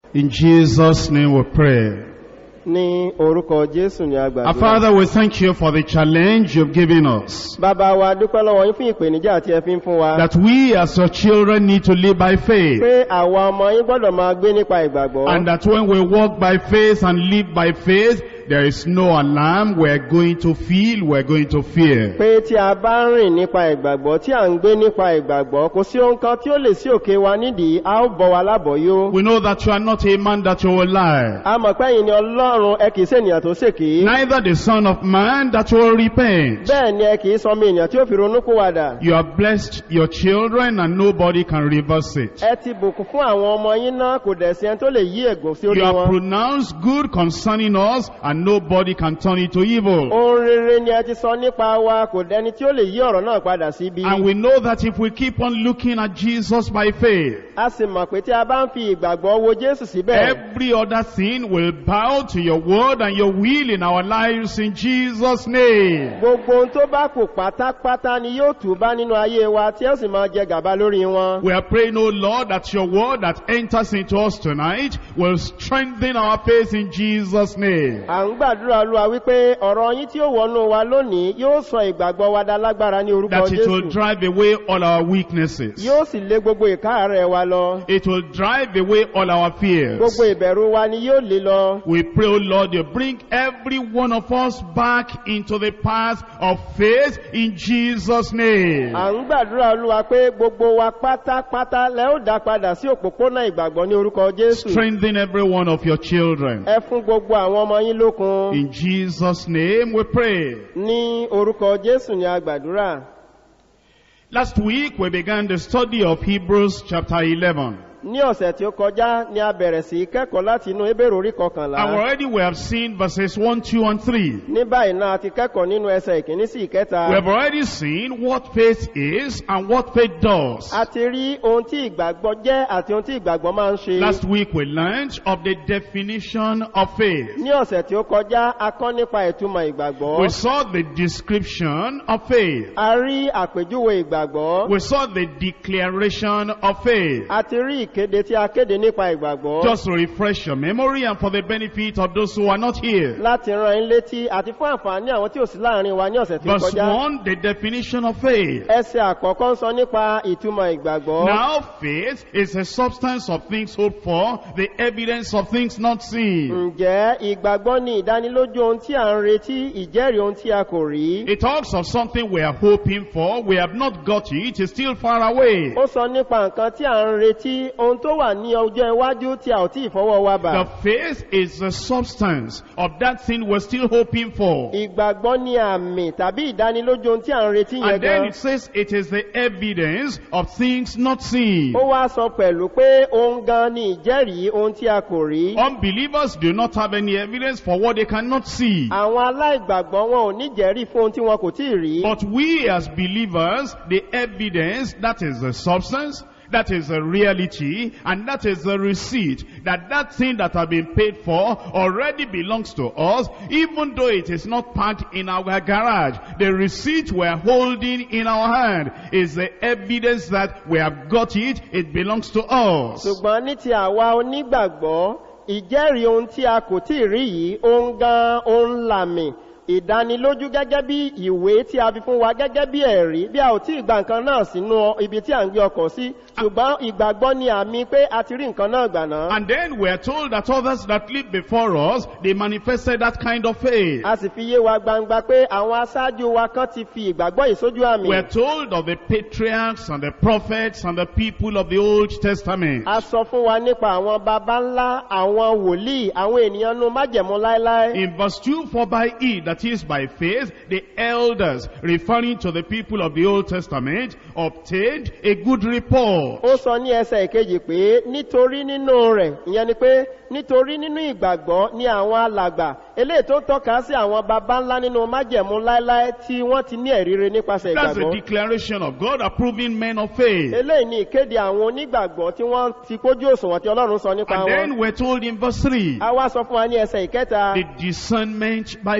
In Jesus' name we pray. ní orúkọ jésù ní Our agbàdo Father, we thank you for the challenge you've given us. bàbá wa dúpẹ́ lọ́wọ́ yín fún ìpèníjà tí ẹ fi ń fún wa That we as your children need to live by faith. pé àwa ọmọ yín gbọ́dọ̀ máa gbé nípa ìgbàgbọ́ And that when we walk by faith and live by faith, there is no alarm we're going to feel, we're going to fear. pé tí a bá ń rìn nípa ìgbàgbọ́ tí à ń gbé nípa ìgbàgbọ́ kò sí ohun kan tí ó lè sí òkè wa nídìí a ó bọ̀ wá lábọ̀yó We know that you are not a man that you will lie. a mọ̀ pé ẹ̀yin ni ọlọ́run ẹ kìí sènìyàn tó ṣèké Neither the son of man that you will repent. bẹ́ẹ̀ ni ẹ kìí sọmọ ènìyàn tí ó fi ronúkú wàdà You have blessed your children and nobody can reverse it. ẹ ti bùkún fún àwọn ọmọ yín náà kò dẹ̀ sí ẹni tó lè yí ègùn sí orí You have wọn pronounced good concerning us and nobody can turn it to evil. ohun rere ni ẹ ti sọ nípa wa kò dẹni tí ó lè yí ọ̀rọ̀ náà padà síbi And we know that if we keep on looking at Jesus by faith, a sì mọ̀ pé tí a bá ń fi ìgbàgbọ́ wo jésù síbẹ̀ every other thing will bow to your word and your will in our lives in Jesus' name. gbogbo ohun tó bá kù pátápátá ni yóò tù bá nínú ayé wa tí ó sì máa jẹ gàba lórí wọn We are praying, O Lord, that your word that enters into us tonight will strengthen our faith in Jesus' name. à ń gbàdúrà olúwa wípé ọ̀rọ̀ yín tí ó wọnú wa lónìí yóò sọ ìgbàgbọ́ wa dá lágbára ní orúkọ That it will jésù drive away all our weaknesses. yóò sì lé gbogbo ìkáàrẹ̀ wa lọ It will drive away all our fears. gbogbo ìbẹ̀rù wa ni yóò lé lọ We pray, O Lord, you bring every one of us back into the path of faith in Jesus' name. à ń gbàdúrà olúwa pé gbogbo wa pátápátá lẹ ó dá padà sí òpópónà ìgbàgbọ́ ní orúkọ jésù Strengthen every one of your children. ẹ fún gbogbo àwọn ọmọ yín lókun In Jesus' name we pray. ní orúkọ jésù ní agbàdúrà Last week we began the study of Hebrews chapter 11. ní ọ̀sẹ̀ tí ó kọjá ni a bẹ̀rẹ̀ sí í kẹ́kọ̀ọ́ láti inú ebèrè orí And kọkànlá already we have seen verses 1, 2, and 3. ní báyìí náà a ti kẹ́kọ̀ọ́ nínú ẹsẹ̀ ìkíní sí ìkẹta We have already seen what faith is and what faith does. a ti rí ohun tí ìgbàgbọ́ jẹ́ àti ohun tí ìgbàgbọ́ máa ń ṣe Last week we learned of the definition of faith. ní ọ̀sẹ̀ tí ó kọjá a kọ́ nípa ìtumọ̀ ìgbàgbọ́ We saw the description of faith. a rí àpèjúwe ìgbàgbọ́ We saw the declaration of faith. a ti rí ìkéde tí a kéde nípa ìgbàgbọ́ Just to refresh your memory and for the benefit of those who are not here. láti ran yín létí àti fún àǹfààní àwọn tí ò sí láàrin wa ní ọ̀sẹ̀ tí ó Verse kọjá 1, the definition of faith. ẹsẹ̀ àkọ́kọ́ ń sọ nípa ìtumọ̀ ìgbàgbọ́ Now faith is the substance of things hoped for, the evidence of things not seen. ǹjẹ́ ìgbàgbọ́ ni ìdánilójú ohun tí à ń retí ìjẹ́rìí ohun tí a kò rí It talks of something we are hoping for, we have not got it, it's still far away. ó sọ nípa nǹkan tí à ń retí ohun tó wà ní ọjọ́ iwájú tí a ò tí ì fọwọ́ wa bà The faith is the substance of that thing we're still hoping for. ìgbàgbọ́ ni àmì tàbí ìdánilójú ohun tí à ń retí yẹn And then gan it says it is the evidence of things not seen. ó wá sọ pẹ̀lú pé ohun gan ni ìjẹ́rìí ohun tí a kò rí Unbelievers do not have any evidence for what they cannot see. àwọn aláìgbàgbọ́ wọn ò ní jẹ́rìí fún ohun tí wọn kò tí ì rí But we as believers, the evidence, that is the substance, that is the reality, and that is the receipt, that that thing that has been paid for already belongs to us, even though it is not packed in our garage. The receipt we're holding in our hand is the evidence that we have got it, it belongs to us. ṣùgbọ́n ní ti àwa onígbàgbọ́ ìjẹ́rìí ohun tí a kò tí ì rí yìí ohun gan ohun làmì ìdánilójú gẹ́gẹ́ bí ìwé tí a fi fún wa gẹ́gẹ́ bí ẹ̀rí bí a ò tí ì gba nǹkan náà sínú ibi tí à ń gbé ọkọ̀ sí ṣùgbọ́n ìgbàgbọ́ ni àmì pé a ti rí nǹkan náà gbà náà And then we are told that others that lived before us, they manifested that kind of faith. a sì fi yé wa gbangba pé àwọn aṣáájú wa kan ti fi ìgbàgbọ́ yìí sójú àmì We're told of the patriarchs and the prophets and the people of the Old Testament. a sọ fún wa nípa àwọn baba ńlá àwọn wòlíì àwọn ènìyàn nu májẹ̀mú láéláé In verse 2, for by it, that is by faith, the elders, referring to the people of the Old Testament, obtained a good report. ó sọ ní ẹsẹ̀ ìkejì pé nítorí nínú rẹ̀ ìyẹn ni pé nítorí nínú ìgbàgbọ́ ni àwọn alàgbà eléyìí tó tọ́ka sí àwọn baba ńlá nínú májẹ̀mú láéláé tí wọ́n ti ní ẹ̀ríre nípasẹ̀ That's the ìgbàgbọ́ declaration of God approving men of faith. eléyìí ni ìkéde àwọn onígbàgbọ́ tí wọ́n ti kójú òṣùwọ̀n tí ọlọ́run sọ nípa And wọn then we're told in verse 3, a wá sọ fún wa ní ẹsẹ̀ ìkẹta the discernment by faith.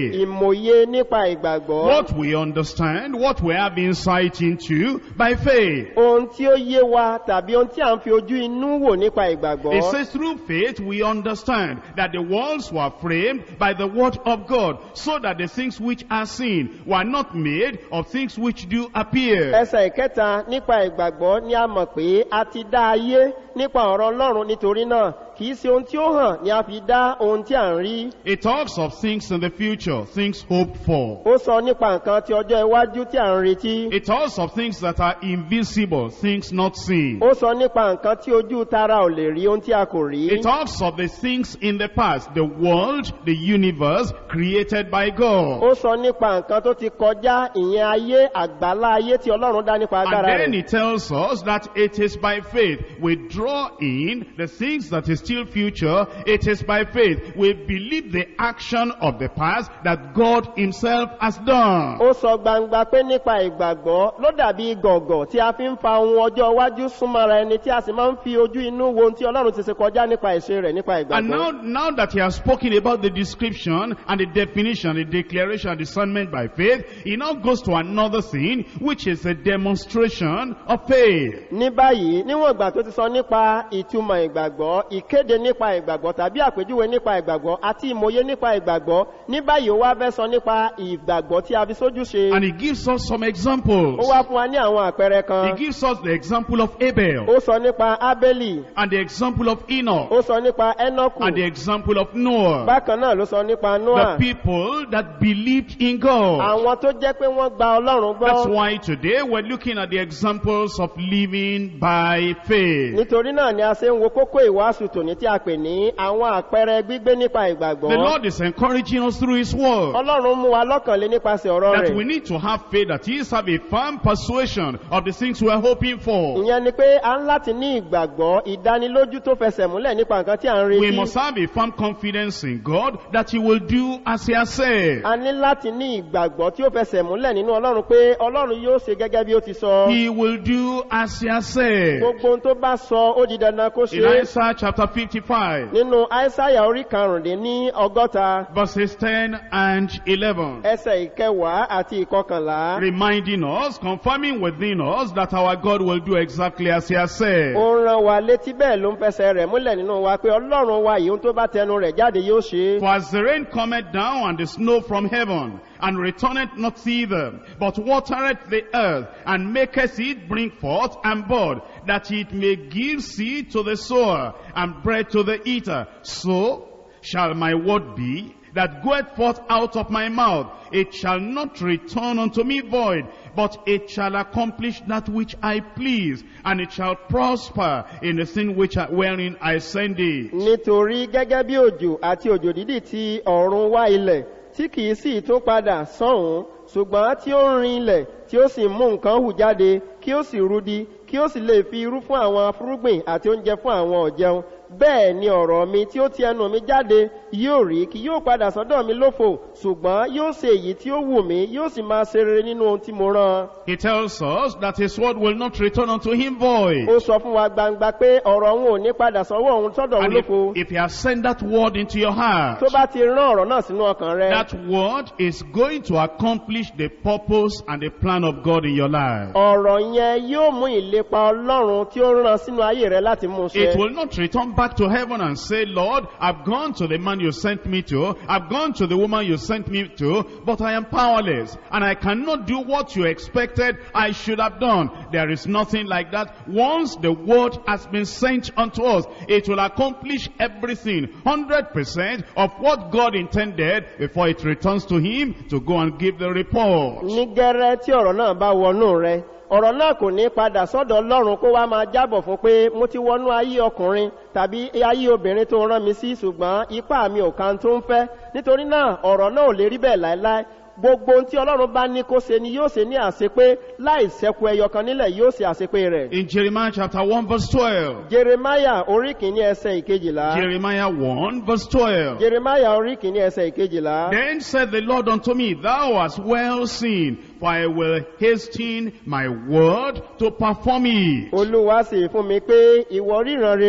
faith. ìmòye nípa ìgbàgbọ́ What we understand, what we have insight into by faith. ohun tí ó yé wa tàbí ohun tí à ń fi ojú inú wò nípa ìgbàgbọ́ It says through faith we understand that the worlds were framed by the word of God, so that the things which are seen were not made of things which do appear. ẹsẹ̀ ìkẹta nípa ìgbàgbọ́ ni a mọ̀ pé a ti dá ayé nípa ọ̀rọ̀ ọlọ́run nítorí náà kìí ṣe ohun tí ó hàn ni a fi dá ohun tí à ń rí It talks of things in the future, things hoped for. ó sọ nípa nǹkan ti ọjọ́ iwájú tí à ń retí It talks of things that are invisible, things not seen. ó sọ nípa nǹkan tí ojú tara ò lè rí ohun tí a kò rí It talks of the things in the past, the world, the universe created by God. ó sọ nípa nǹkan tó ti kọjá ìyẹn ayé àgbálá ayé tí ọlọ́run dá nípa And agbára then rẹ̀ it tells us that it is by faith. We draw in the things that is still future. It is by faith. We believe the action of the past that God himself has done. ó sọ gbangba pé nípa ìgbàgbọ́ ló dàbí gọ̀gọ̀ tí a fi ń fa ohun ọjọ́ iwájú súnmọ́ra ẹni tí a sì máa ń fi ojú inú wo ohun tí ọlọ́run ti ṣe kọjá nípa ìṣe rẹ̀ nípa And now, ìgbàgbọ́ now that he has spoken about the description and the definition, the declaration, discernment by faith, he now goes to another thing, which is a demonstration of faith. ní báyìí níwọ̀n ìgbà tó ti sọ nípa ìtumọ̀ ìgbàgbọ́ ìkéde nípa ìgbàgbọ́ tàbí àpèjúwe nípa ìgbàgbọ́ àti ìmòye nípa ìgbàgbọ́ ní báyìí ó wá fẹ́ sọ nípa ìgbàgbọ́ tí a fi sójú ṣe And he gives us some ó examples. wá fún wa ní àwọn àpẹẹrẹ He kan gives us the example of Abel ó sọ nípa ábélì and the example of Enoch ó sọ nípa ẹ́nọ́kù and the example of Noah. bákan náà ló sọ nípa The noah people that believed in God. àwọn tó jẹ́ pé wọ́n gba ọlọ́run That's gbọ́ why today we're looking at the examples of living by faith. nítorí náà ni a ṣe ń wo kókó ìwàásù tòní tí a pè ní àwọn àpẹẹrẹ gbígbé nípa The ìgbàgbọ́ Lord is encouraging us through His word ọlọ́run mú wa lọ́kànlé nípasẹ̀ ọ̀rọ̀ that we rẹ̀ need to have faith, that is, have a firm persuasion of the things we are hoping for. ìyẹn ni pé a ń láti ní ìgbàgbọ́ ìdánilójú tó fẹsẹ̀ múlẹ̀ nípa nǹkan tí a ń We retí must have a firm confidence in God that He will do as He has said. a ní láti ní ìgbàgbọ́ tí ó fẹsẹ̀ múlẹ̀ nínú ọlọ́run pé ọlọ́run yóò ṣe gẹ́gẹ́ bí ó ti sọ He will do as He has said. gbogbo ohun tó bá sọ ó di dandan kó In ṣe Isaiah chapter 55, nínú aísáyà orí karùndín ní ọgọ́ta verses 10 and 11. ẹsẹ̀ ìkẹwàá àti ìkọkànlá reminding us, confirming within us that our God will do exactly as He has said. ó ń ran wa létí bẹ́ẹ̀ ló ń fẹsẹ̀ rẹ̀ múlẹ̀ nínú wa pé ọlọ́run wa yìí ohun tó bá tẹnu rẹ̀ jáde yóò ṣe é For as the rain cometh down and the snow from heaven, and returneth not thither, but watereth the earth, and maketh it bring forth and bud, that it may give seed to the sower, and bread to the eater, so shall my word be, that goeth forth out of my mouth. It shall not return unto me void, but it shall accomplish that which I please, and it shall prosper in the thing which I, wherein I send it. nítorí gẹ́gẹ́ bí òjò àti òjò dídì ti ọ̀run wá ilẹ̀ tí kìí sì tún padà sọ́hùn ṣùgbọ́n tí ó ń rin ilẹ̀ tí ó sì mú nǹkan hù jáde kí ó sì rudi kí ó sì lè fi irú fún àwọn afúrúgbìn àti oúnjẹ fún àwọn ọ̀jẹun bẹ́ẹ̀ ni ọ̀rọ̀ mi tí ó ti ẹnu mi jáde yóò rí kí yóò padà sọ́dọ̀ mi lófo ṣùgbọ́n yóò ṣe èyí tí ó wù mí yóò sì máa ṣe rere nínú ohun tí mo rán He tells us that his word will not return unto him void. ó sọ fún wa gbangba pé ọ̀rọ̀ òun ò ní padà sọ́wọ́ òun sọ́dọ̀ òun And if, lófo if he has sent that word into your heart, tó bá ti rán ọ̀rọ̀ náà sínú ọkàn rẹ that word is going to accomplish the purpose and the plan of God in your life. ọ̀rọ̀ yẹn yóò mú ìlépa ọlọ́run tí ó rán sínú ayé rẹ láti mú un It ṣe. will not return back to heaven and say, Lord, I've gone to the man you sent me to, I've gone to the woman you sent me to, but I am powerless, and I cannot do what you expected I should have done. There is nothing like that. Once the word has been sent unto us, it will accomplish everything, 100% of what God intended before it returns to him to go and give the report. ní gẹ́rẹ́ tí ọ̀rọ̀ náà bá wọnú rẹ ọ̀rọ̀ náà kò ní padà sọ́dọ̀ ọlọ́run kó wá máa jábọ̀ fún pé mo ti wọnú ayé ọkùnrin tàbí ayé obìnrin tó rán mi sí ṣùgbọ́n ipá mi ò kan tó ń fẹ́ nítorí náà ọ̀rọ̀ náà ò lè rí bẹ́ẹ̀ láéláé gbogbo ohun tí ọlọ́run bá ní kó ṣe ni yóò ṣe ní àṣepé láì ṣẹ́kù ẹyọ kan nílẹ̀ yóò ṣe àṣepé rẹ̀. In Jeremiah chapter 1 verse 12, jeremaya orí kìíní ẹsẹ̀ ìkejìlá Jeremiah 1 verse 12, jeremaya orí kìíní ẹsẹ̀ ìkejìlá. Then said the Lord unto me, Thou hast well seen, for I will hasten my word to perform it. olúwa sì fún mi pé ìwọ ríran rere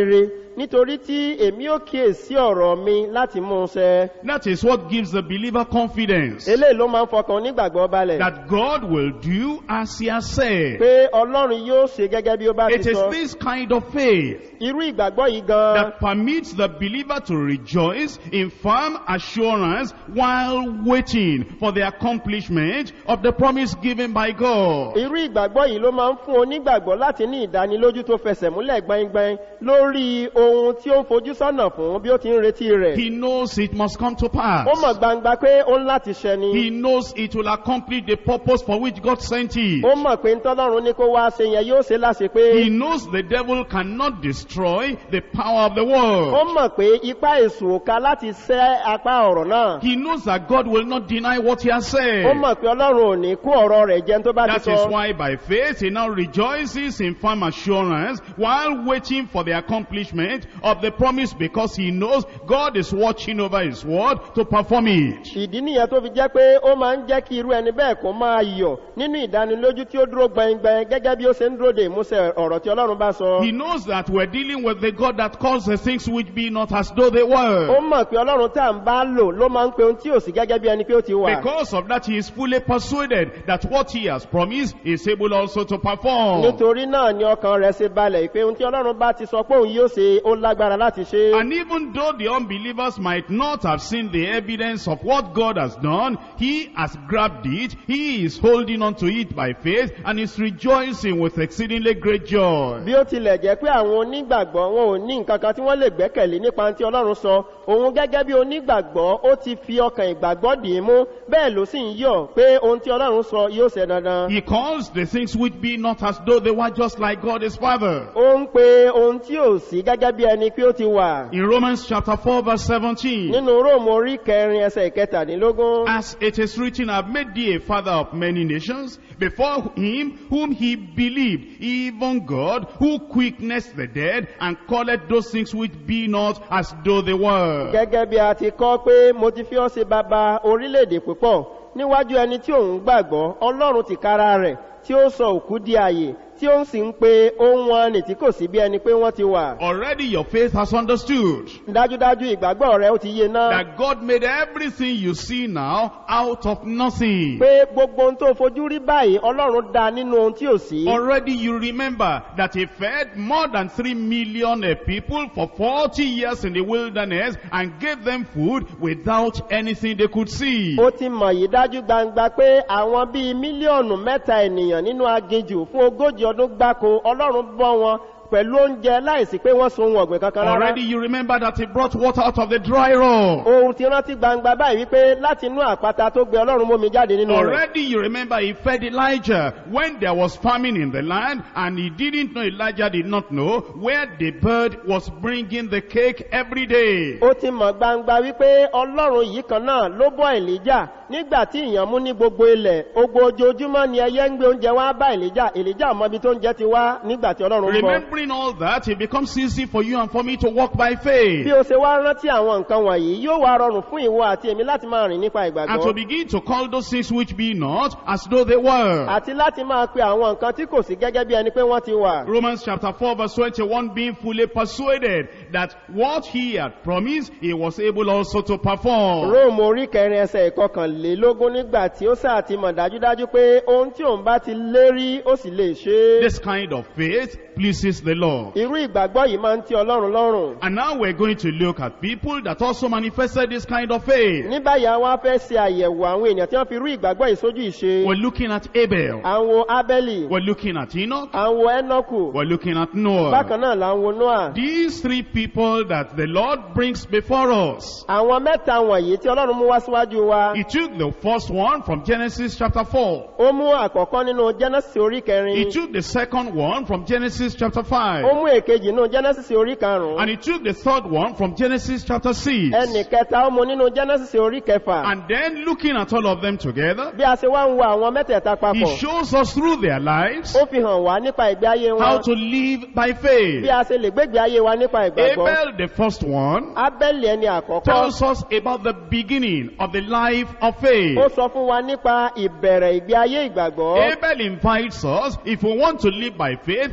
nítorí tí èmi ò kíyèsí ọ̀rọ̀ mi láti mú un ṣẹ That is what gives the believer confidence eléyìí ló máa ń fọkàn onígbàgbọ́ balẹ̀ that God will do as he has said. pé ọlọ́run yóò ṣe gẹ́gẹ́ bí ó bá It ti is sọ this kind of faith irú ìgbàgbọ́ yìí gan that permits the believer to rejoice in firm assurance while waiting for the accomplishment of the promise given by God. irú ìgbàgbọ́ yìí ló máa ń fún onígbàgbọ́ láti ní ìdánilójú tó fẹsẹ̀ múlẹ̀ gbẹngbẹng lórí ohun tí ó ń fojú sọ́nà fún bí ó ti ń retí rẹ̀ He knows it must come to pass. ó mọ̀ gbangba pé ó ń láti ṣẹ ni He knows it will accomplish the purpose for which God sent it. ó mọ̀ pé ntọ́lọ́run ní kó wá ṣe yẹn yóò ṣe láṣẹ pé He knows the devil cannot destroy the power of the ó world. mọ̀ pé ipá èṣù ò ká láti ṣẹ́ apá ọ̀rọ̀ náà He knows that God will not deny what he has ó said. mọ̀ pé ọlọ́run ò ní kó ọ̀rọ̀ rẹ̀ jẹun tó bá ti That sọ is why by faith he now rejoices in firm assurance while waiting for the accomplishment of the promise because he knows God is watching over his word to perform it. ìdí nìyẹn tó fi jẹ́ pé ó máa ń jẹ́ kí irú ẹni bẹ́ẹ̀ kó máa yọ̀ nínú ìdánilójú tí ó dúró gbẹngbẹng gẹ́gẹ́ bí ó ṣe ń dúró de ìmúṣẹ ọ̀rọ̀ tí ọlọ́run bá sọ. He knows that we're dealing with the God that calls the things which be not as though they ó were. mọ̀ pé ọlọ́run tá à ń bá lò ló máa ń pe ohun tí ò sí gẹ́gẹ́ bí ẹni pé ó ti wà. Because of that, he is fully persuaded that what he has promised is able also to perform. nítorí náà ni ọkàn rẹ̀ ṣe balẹ̀ pé ohun tí ọlọ́run bá ti sọ pé òun yóò ṣe ó lágbára láti ṣe. And even though the unbelievers might not have seen the evidence of what God has done, he has grabbed it, he is holding on to it by faith, and is rejoicing with exceedingly great joy. bí ó tilẹ̀ jẹ́ pé àwọn onígbàgbọ́ wọn ò ní nǹkan kan tí wọ́n lè gbẹ́kẹ̀lé nípa ohun tí ọlọ́run sọ òun gẹ́gẹ́ bí onígbàgbọ́ ó ti fi ọkàn ìgbàgbọ́ dì í mú bẹ́ẹ̀ ló sì ń yọ̀ pé ohun tí ọlọ́run sọ yóò ṣe dandan. He calls the things which be not as though they were just like God his Father. ó ń pe ohun tí ò sí gẹ́gẹ́ bí ẹni pé ó ti wà. In Romans chapter 4 verse 17, nínú róòmù orí kẹrin ẹsẹ̀ ìkẹtàdínlógún. As it is written, I've made thee a father of many nations, before him whom he believed, even God, who quickeneth the dead, and calleth those things which be not as though they were. gẹ́gẹ́ bí a ti kọ́ pé mo ti fi ọ́ ṣe bàbá orílẹ̀-èdè púpọ̀ níwájú ẹni tí òun gbàgbọ́ ọlọ́run ti kára rẹ̀ tí ó sọ òkú di àyè tí ó sì ń pe ohun wọn nì tí kò sí bí ẹni pé wọ́n ti wà. Already your faith has understood dájúdájú ìgbàgbọ́ rẹ ó ti yé náà that God made everything you see now out of nothing. pé gbogbo ohun tó fojú rí báyìí ọlọ́run dá nínú ohun tí ò sí. Already you remember that he fed more than three million uh, people for 40 years in the wilderness and gave them food without anything they could see. ó ti mọ̀ yìí dájú gbangba pé àwọn bíi mílíọ̀nù mẹ́ta ènìyàn nínú aginjù fún ogójì ọdún gbáko ọlọ́run bọ́ wọn pẹ̀lú oúnjẹ láìsí pé wọ́n sun ohun ọ̀gbìn kankan rárá. Already you remember that he brought water out of the dry rock. ohun ti rántí gbangba báyìí wípé láti inú àpáta tó gbé ọlọ́run mómi jáde nínú rẹ̀. Already you remember he fed Elijah when there was famine in the land and he didn't know, Elijah did not know where the bird was bringing the cake every day. ó ti mọ̀ gbangba wípé ọlọ́run yìí kan náà ló bọ́ èlíjà nígbà tí ìyàn mú ní gbogbo ilẹ̀ ogbó ojoojúmọ́ ni ẹyẹ ń gbé oúnjẹ wá bá èlíjà èlíjà mọ ibi tó ń jẹ ti wá nígbà tí ọlọ́run ń bọ̀. Remembering all that, it becomes easy for you and for me to walk by faith. bí o ṣe wá rántí àwọn nǹkan wọ̀nyí yóò wá rọrùn fún ìwọ àti èmi láti máa rìn nípa And to ìgbàgbọ́ begin to call those things which be not as though they were. àti láti máa pe àwọn nǹkan tí kò sí gẹ́gẹ́ bí ẹni pé wọ́n ti wà. Romans chapter 4 verse 21 being fully persuaded that what he had promised, he was able also to perform. róòmù orí kẹrin ẹsẹ̀ ìkọkànlélógún nígbà tí ó sáà ti mọ̀ dájúdájú pé ohun tí òun bá ti lérí ó sì lè ṣe é. This kind of faith pleases the Lord. irú ìgbàgbọ́ yìí máa ń tí ọlọ́run lọ́rùn. And now we're going to look at people that also manifested this kind of faith. ní báyìí àwọn afẹ́ ṣe àyẹ̀wò àwọn èèyàn tí wọ́n fi rú ìgbàgbọ́ yìí sójú ìṣe. We're looking at Abel. àwọn abẹ́lì We're looking at Enoch. àwọn ẹnọkù We're looking at Noah. bákan náà là ń wo noah. These three people that the Lord brings before us. àwọn mẹ́ta wọ̀nyí tí ọlọ́run mú wá síwájú wa. He took the first one from Genesis chapter 4. ó mú àkọ́kọ́ nínú genesis orí He kẹrin. took the second one from Genesis chapter ó 5. mú èkejì nínú genesis orí karùn-ún. And he took the third one from Genesis chapter 6. ẹnì kẹta ó mú nínú genesis orí kẹfà. And then looking at all of them together, bí a ṣe wá ń wo àwọn mẹ́tẹ̀ẹ̀ta he papọ̀. shows us through their lives ó fi hàn wá nípa ìgbé ayé how wọn. to live by faith. bí a ṣe lè gbégbé ayé wa nípa ìgbàgbọ́. Abel, the first one, abẹ́lì ẹni àkọ́kọ́. tells us about the beginning of the life of faith. ó sọ fún wa nípa ìbẹ̀rẹ̀ ìgbé ayé ìgbàgbọ́. Abel invites us, if we want to live by faith, he says,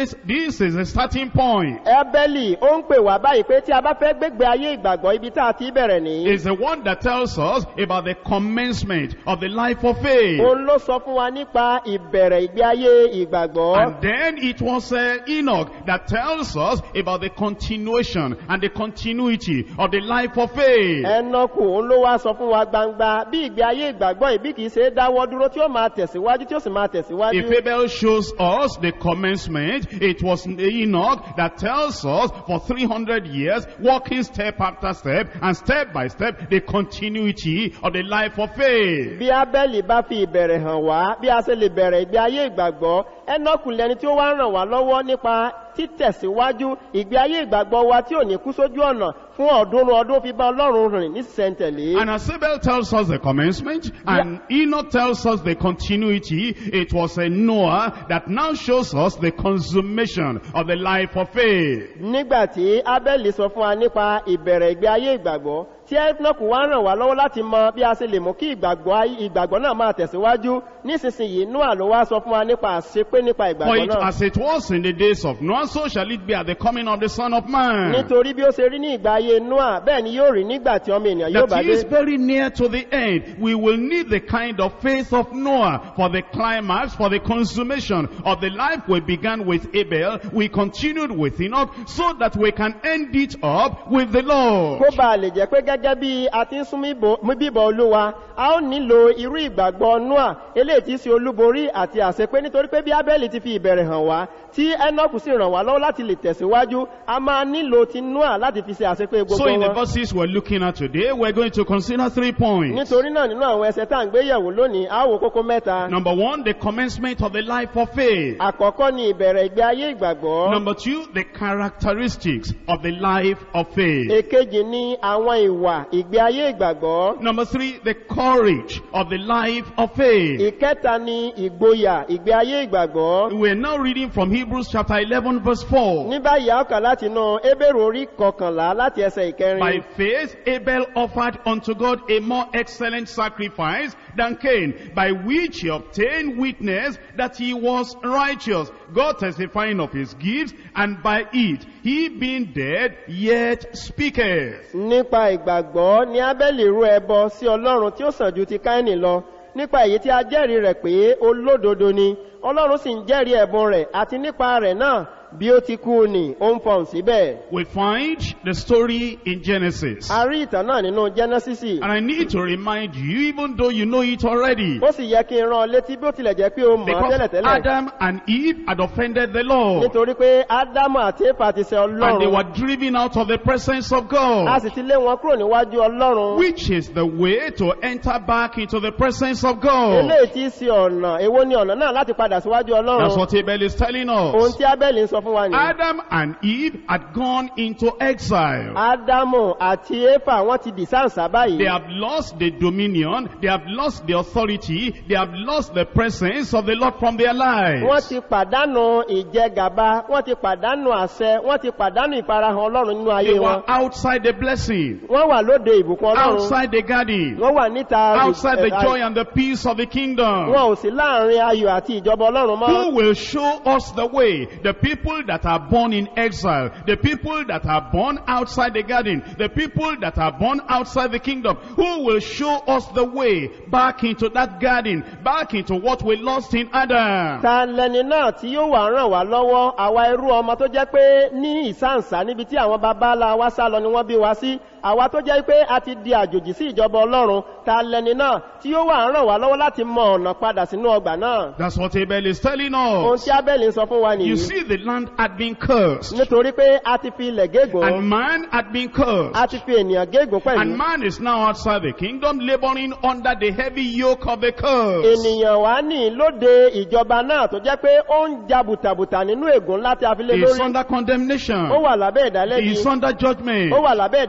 says this is the starting point. ẹ́bẹ́lì ó ń pè wá báyìí pé tí a bá fẹ́ gbégbé ayé ìgbàgbọ́ ibi tá a ti bẹ̀rẹ̀ nìyí Is the one that tells us about the commencement of the life of faith. òun ló sọ fún wa nípa ìbẹ̀rẹ̀ ìgbé ayé ìgbàgbọ́ And then it was uh, Enoch that tells us about the continuation and the continuity of the life of faith. ẹnọkù òun ló wá sọ fún wa gbangba bí ìgbé ayé ìgbàgbọ́ ìbí kìí ṣe é dáwọ́ dúró tí ó máa tẹ̀síwájú tí ó sì máa tẹ̀síwájú If Abel shows us the commencement, it was Enoch that tells us for 300 years, walking step after step and step by step, the continuity of the life of faith. bí abẹ́lì bá fi ìbẹ̀rẹ̀ hàn wá bí a ṣe lè bẹ̀rẹ̀ ìgbé ayé ìgbàgbọ́ ẹnọkù lẹni tí ó wá ràn wá lọ́wọ́ nípa títẹ̀síwájú ìgbé ayé ìgbàgbọ́ wa tí ò ní kú sójú ọ̀nà fún ọ̀ọ́dúnrún ọdún fi bá ọlọ́run rìn ní sísẹ̀ntẹ̀lé And as Abel tells us the commencement, and Enoch tells us the continuity, it was a Noah that now shows us the consummation of the life of faith. nígbàtí abẹ́lì sọ fún wa nípa ìbẹ̀rẹ̀ ìgbé ayé ìgbàgbọ́ tí ẹ́fnọ́kù wá ràn wá lọ́wọ́ láti mọ bí a ṣe lè mú kí ìgbàgbọ́ ayé- ìgbàgbọ́ náà máa tẹ̀síwájú nísinsìnyí noah ló wá sọ fún wa nípa àṣepé nípa For ìgbàgbọ́ it, náà as it was in the days of Noah, so shall it be at the coming of the Son of Man. nítorí bí ó ṣe rí ní ìgbà ayé noah bẹ́ẹ̀ ni yóò rí nígbà tí ọmọ ènìyàn yóò bá That he dé is very near to the end. We will need the kind of faith of Noah for the climax, for the consummation of the life we began with Abel. We continued with Enoch so that we can end it up with the Lord. kó bá lè jẹ́ pé gẹ́gẹ́ bí a ti ń sún míbo- mú bíbọ̀ olúwa a ó nílò irú ìgbàgbọ́ noah eléyìí tí í ṣe olúborí àti àṣepé nítorí pé bí abẹ́lì ti fi ìbẹ̀rẹ̀ hàn wá tí enoch sì ràn wá lọ́wọ́ láti lè tẹ̀síwájú a máa nílò ti noah láti fi ṣe àṣepé gbogbo So in the wọn verses we're looking at today, we're going to consider three points. nítorí náà nínú àwọn ẹsẹ̀ tá à ń gbé yẹ̀wò lónìí a ó wo kókó mẹ́ta Number one, the commencement of the life of faith. àkọ́kọ́ ni ìbẹ̀rẹ̀ ìgbé ayé ìgbàgbọ́ Number two, the characteristics of the life of faith. èkejì ni àwọn ìwà ìgbé ayé ìgbàgbọ́ Number three, the courage of the life of faith. ìkẹta ni ìgboyà ìgbé ayé ìgbàgbọ́ We're now reading from Hebrews chapter 11 verse 4. ní báyìí a ó kà láti inú ebèrò orí kọkànlá láti ẹsẹ̀ ìkẹrin By faith, Abel offered unto God a more excellent sacrifice than Cain, by which he obtained witness that he was righteous, God testifying of his gifts, and by it, he being dead, yet speaketh. nípa ìgbàgbọ́ ni abẹ́lì rú ẹbọ sí ọlọ́run tí ó sàn ju ti káínì lọ nípa èyí tí a jẹ́rìí rẹ̀ pé olódodo ni ọlọ́run sì ń jẹ́rìí ẹ̀bùn rẹ̀ àti nípa rẹ̀ náà bí ó ti kú ni ó ń fọhùn síbẹ̀ We find the story in Genesis. a rí ìtàn náà nínú jẹ́nẹ́sísì And I need to remind you, even though you know it already, ó sì yẹ kí n rán ọ létí bí ó tilẹ̀ jẹ́ pé ó mọ̀ ọ́ because tẹ́lẹ̀tẹ́lẹ̀ Adam and Eve had offended the Lord. nítorí pé ádámù àti éfà ti ṣe And they ọlọ́run were driven out of the presence of a God. sì ti lé wọn kúrò níwájú ọlọ́run Which is the way to enter back into the presence of God. eléyìí tí í ṣe ọ̀nà èwo ni ọ̀nà náà láti padà síwájú That's ọlọ́run what Abel is telling ohun us. tí abẹ́lì ń sọ fún wa nìyí Adam and Eve had gone into exile. ádámù àti éfà wọ́n ti dì sáǹsà báyìí They have lost the dominion, they have lost the authority, they have lost the presence of the Lord from their wọ́n lives. ti pàdánù ìjẹgàba wọ́n ti pàdánù àṣẹ wọ́n ti pàdánù ìfarahàn ọlọ́run nínú ayé They wọn were outside the blessing, wọ́n wà lóde ìbùkún ọlọ́run outside the garden, wọ́n wà níta outside the ẹ̀- joy and the peace of the kingdom. wọn ò sí láàrin ayọ̀ àti ìjọba ọlọ́run mọ́ Who will show us the way? The people that are born in exile, the people that are born outside the garden, the people that are born outside the kingdom. Who will show us the way back into that garden, back into what we lost in Adam? ta lẹni náà tí yóò wà ràn wá lọ́wọ́ àwa irú ọmọ tó jẹ́ pé ní ìsáǹsá níbi tí àwọn baba ńlá wa sá lọ ni wọ́n bí wa sí àwa tó jẹ́ pé a ti di àjòjì sí ìjọba ọlọ́run ta lẹni náà tí yóò wà ràn wá lọ́wọ́ láti mọ ọ̀nà padà sínú ọgbà náà That's what Abel is telling ohun us. tí abẹ́lì ń sọ fún wa You nìyí see, the land had been cursed, nítorí pé a ti fi ilẹ̀ gégùn and man had been cursed. a ti fi ènìyàn gégùn pẹ̀lú And man is now outside the kingdom, laboring under the heavy yoke of the curse. ènìyàn wá ní lóde ìjọba náà tó jẹ́ pé ó ń ja bùtàbùtà nínú ègún láti afilé He is lórí under condemnation. ó wà lábẹ́ He ìdálẹ́bi is under judgment. ó wà lábẹ́ ìdájọ́ In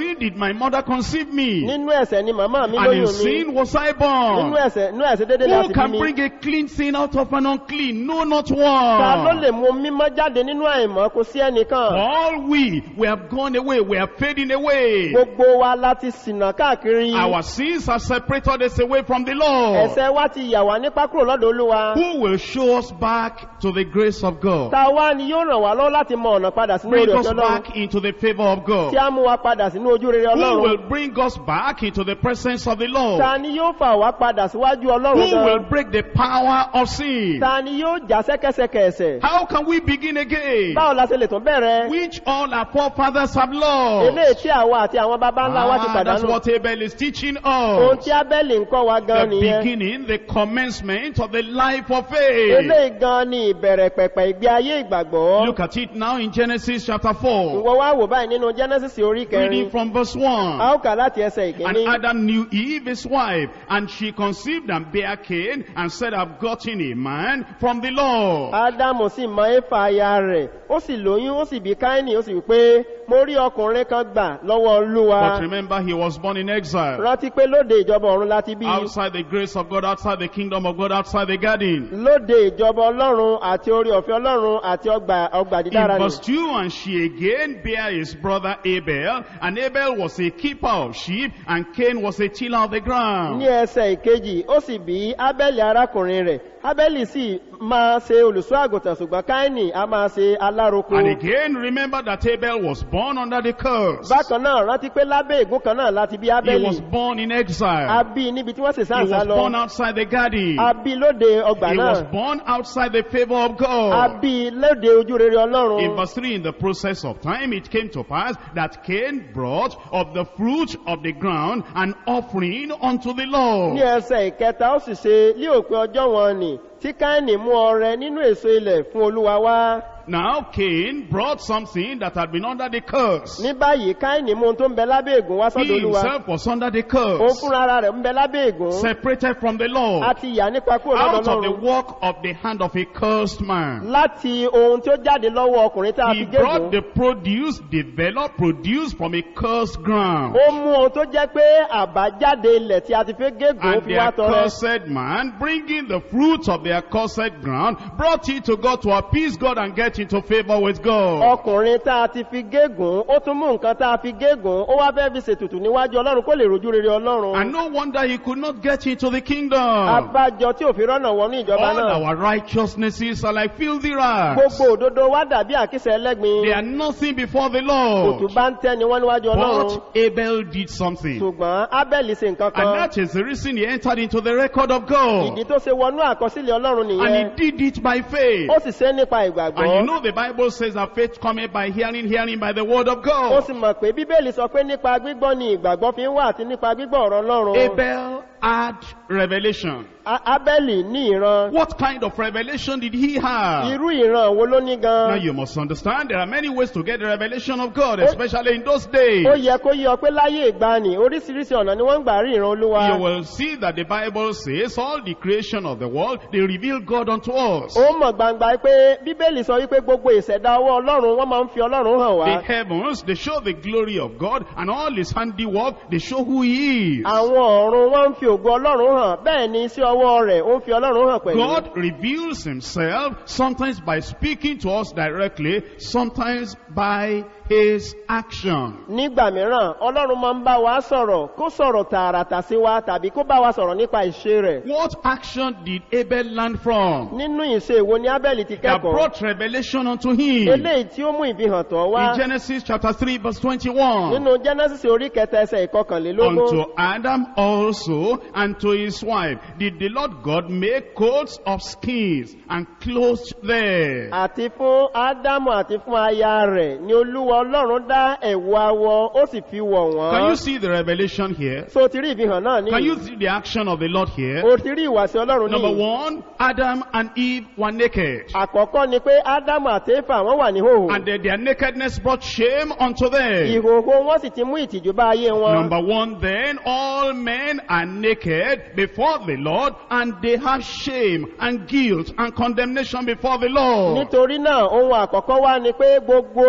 sin did my mother conceive me. nínú ẹ̀sẹ̀ ni màmá mi And in lóyún mi sin was I nínú born. ẹ̀sẹ̀ nínú ẹ̀sẹ̀ dédé láti Who bí can mi bring a clean thing out of an unclean? No, not ta ló lè one. mú mímọ́ jáde nínú àìmọ́ kò sí ẹnìkan All we, we have gone away, we are fading away. gbogbo wa láti ṣìnà káàkiri Our sins have separated us away from the Lord. ẹ̀sẹ̀ wa ti yà wá nípa kúrò lọ́dọ̀ olúwa Who will show us back to the grace of God? ta wá ni yóò ràn wá lọ́wọ́ láti mọ ọ̀nà padà sínú Bring orí us ọ̀fẹ́ ọlọ́run back into the favor of God. tí a mú wa padà sínú ojú rere Who ọlọ́run will bring us back into the presence of the Lord? ta ni yóò fà wá padà síwájú ọlọ́run Who will gan break the power of sin? ta ni yóò já sẹ́kẹsẹkẹ ẹ̀sẹ̀ How can we begin again? báwo la ṣe lè tún bẹ̀rẹ̀ Which all our forefathers have lost. eléyìí tí àwa àti àwọn baba ńlá wa ti Ah, that's pàdánù what Abel is teaching ohun us. tí abẹ́lì ń kọ́ wa gan The nìyẹn beginning, the commencement of the life of faith. eléyìí gan ni ìbẹ̀rẹ̀ pẹ̀pẹ̀ ìgbé ayé ìgbàgbọ́ Look at it now in Genesis chapter 4. ìwọ wá wò báyìí nínú genesis orí kẹrin Reading from verse a 1. ó kà láti ẹsẹ̀ And ìkíní Adam knew Eve, his wife, and she conceived and bare Cain, and said, I've gotten a man from the Lord. ádámù sì mọ éfà aya rẹ̀ ó sì lóyún ó sì bí káínì ó sì wí pé mo rí ọkùnrin kan gbà lọ́wọ́ olúwa But remember, he was born in exile. rántí pé lóde ìjọba ọ̀run láti bí Outside the grace of God, outside the kingdom of God, outside the garden. lóde ìjọba ọlọ́run àti orí ọ̀fẹ́ ọlọ́run àti ọgbà ọgbà dídára In ni verse 2, and she again bare his brother Abel, and Abel was a keeper of sheep, and Cain was a tiller of the ní ground. ẹsẹ̀ ìkejì ó sì bí ábẹ́lì arákùnrin rẹ̀ ábẹ́lì sì máa ṣe olùṣọ́ àgùntàn ṣùgbọ́n káínì a máa ṣe alároko And again, remember that Abel was born under the curse. bákan náà rántí pé lábẹ́ ègún kan náà láti bí He ábẹ́lì was born in a exile. bí níbi tí wọ́n sì He sáǹsá was lọ born outside the garden. a bí lóde ọgbà He náà was born outside the favor of a God. bí lóde ojú rere In ọlọ́run verse 3, in the process of time, it came to pass that Cain brought of the fruit of the ground an offering unto the ní Lord. ẹsẹ̀ ìkẹta ó sì ṣe ní òpin ọjọ́ wọn ni tí káínì mú ọrẹ nínú èso ilẹ̀ fún olúwa wá Now Cain brought something that had been under the curse. ní báyìí káínì mú ohun tó ń bẹ lábẹ́ ègún wá He sọ́dọ̀ olúwa himself was under the òun curse, fúnra ara rẹ̀ ń bẹ lábẹ́ ègún separated from the a Lord, ti yà nípa kúrò lọ́dọ̀ out of the ọlọ́run work of the hand of a cursed man. láti ohun tí ó jáde lọ́wọ́ ọkùnrin tá a He fi brought gégùn the produce, developed, produced from a cursed ground. ó mú ohun tó jẹ́ pé àbájáde ilẹ̀ tí a ti fi gégùn ó And fi the wá tọrẹ accursed man, bringing the fruits of the accursed ground, brought it to God to appease God and get into favor with God. ọkùnrin tá a ti fi gégùn ó tún mú nǹkan tá a fi gégùn ó wá fẹ́ fi ṣètùtù níwájú ọlọ́run kó lè rojú rere ọlọ́run And no wonder he could not get into the kingdom. abájọ tí òfin rọ́nà wọnú ìjọba All náà our righteousnesses are like filthy rags. gbogbo òdodo wá dàbí àkísẹ̀ ẹlẹ́gbin They are nothing before the Lord. òtún bá ń tẹ́ni wọ́n níwájú ọlọ́run But Abel did something. ṣùgbọ́n ábẹ́lì ṣe nǹkan And kan that is the reason he entered into the record of God. ìdí tó ṣe wọnú àkọsílẹ̀ ọlọ́run And nìyẹn he did it by faith. ó sì ṣe nípa And you ìgbàgbọ́ know the Bible says that faith cometh by hearing, hearing by the word of ó God. sì mọ̀ pé bíbélì sọ pé nípa gbígbọ́ ni ìgbàgbọ́ fi ń wà àti nípa gbígbọ́ ọ̀rọ̀ ọlọ́run Abel had revelation. A- ábẹ́lì ní ìran What kind of revelation did he have? irú ìran wo ló ní Now gan you must understand there are many ways to get the revelation of God, especially in those days. ó yẹ kó yí ọ pé láyé ìgbani oríṣiríṣi ọ̀nà ni wọ́n ń gbà rí ìran olúwa You will see that the Bible says all the creation of the world, they reveal God unto us. ó mọ̀ gbangba pé bíbélì sọ wípé gbogbo ìṣẹ̀dá ọwọ́ ọlọ́run wọ́n máa ń fi ọlọ́run hàn wá The heavens, they show the glory of God, and all his handiwork, they show who he is. àwọn ọ̀run wọ́n ń fi ògo ọlọ́run hàn bẹ́ẹ̀ ni iṣẹ́ ọwọ́ rẹ̀ ó ń fi ọlọ́run hàn pẹ̀lú God reveals himself sometimes by speaking to us directly, sometimes by his action. nígbà mìíràn ọlọ́run máa ń bá wa sọ̀rọ̀ kó sọ̀rọ̀ tààràtà sí wa tàbí kó bá wa sọ̀rọ̀ nípa ìṣe rẹ̀ What action did Abel learn from? nínú ìṣe èwo ni ábẹ́lì ti That kẹ́kọ̀ọ́ brought revelation unto him. eléyìí tí ó mú ìfihàn tọ̀ wá In Genesis chapter 3 verse 21. nínú genesis orí kẹta ẹsẹ̀ ìkọkànlélógún Unto Adam also and to his wife did the Lord God make coats of skins and clothed them. àti fún ádámù àti fún aya rẹ̀ ni olúwa ọlọ́run dá ẹ̀wù awọ ó sì fi wọ̀ Can you wọ́n see the revelation here? so ti rí ìfihàn náà Can you ní see the action of the Lord here? o ti rí ìwàsí ọlọ́run Number ní one, Adam and Eve were naked. àkọ́kọ́ ni pé ádámù àti éfà wọ́n wà ní hòhò And their, their nakedness brought shame unto them. ìhòhò wọn sì ti mú ìtìjú bá ayé wọn Number one, then all men are naked before the Lord and they have shame and guilt and condemnation before the Lord. nítorí náà ohun àkọ́kọ́ wá ni pé gbogbo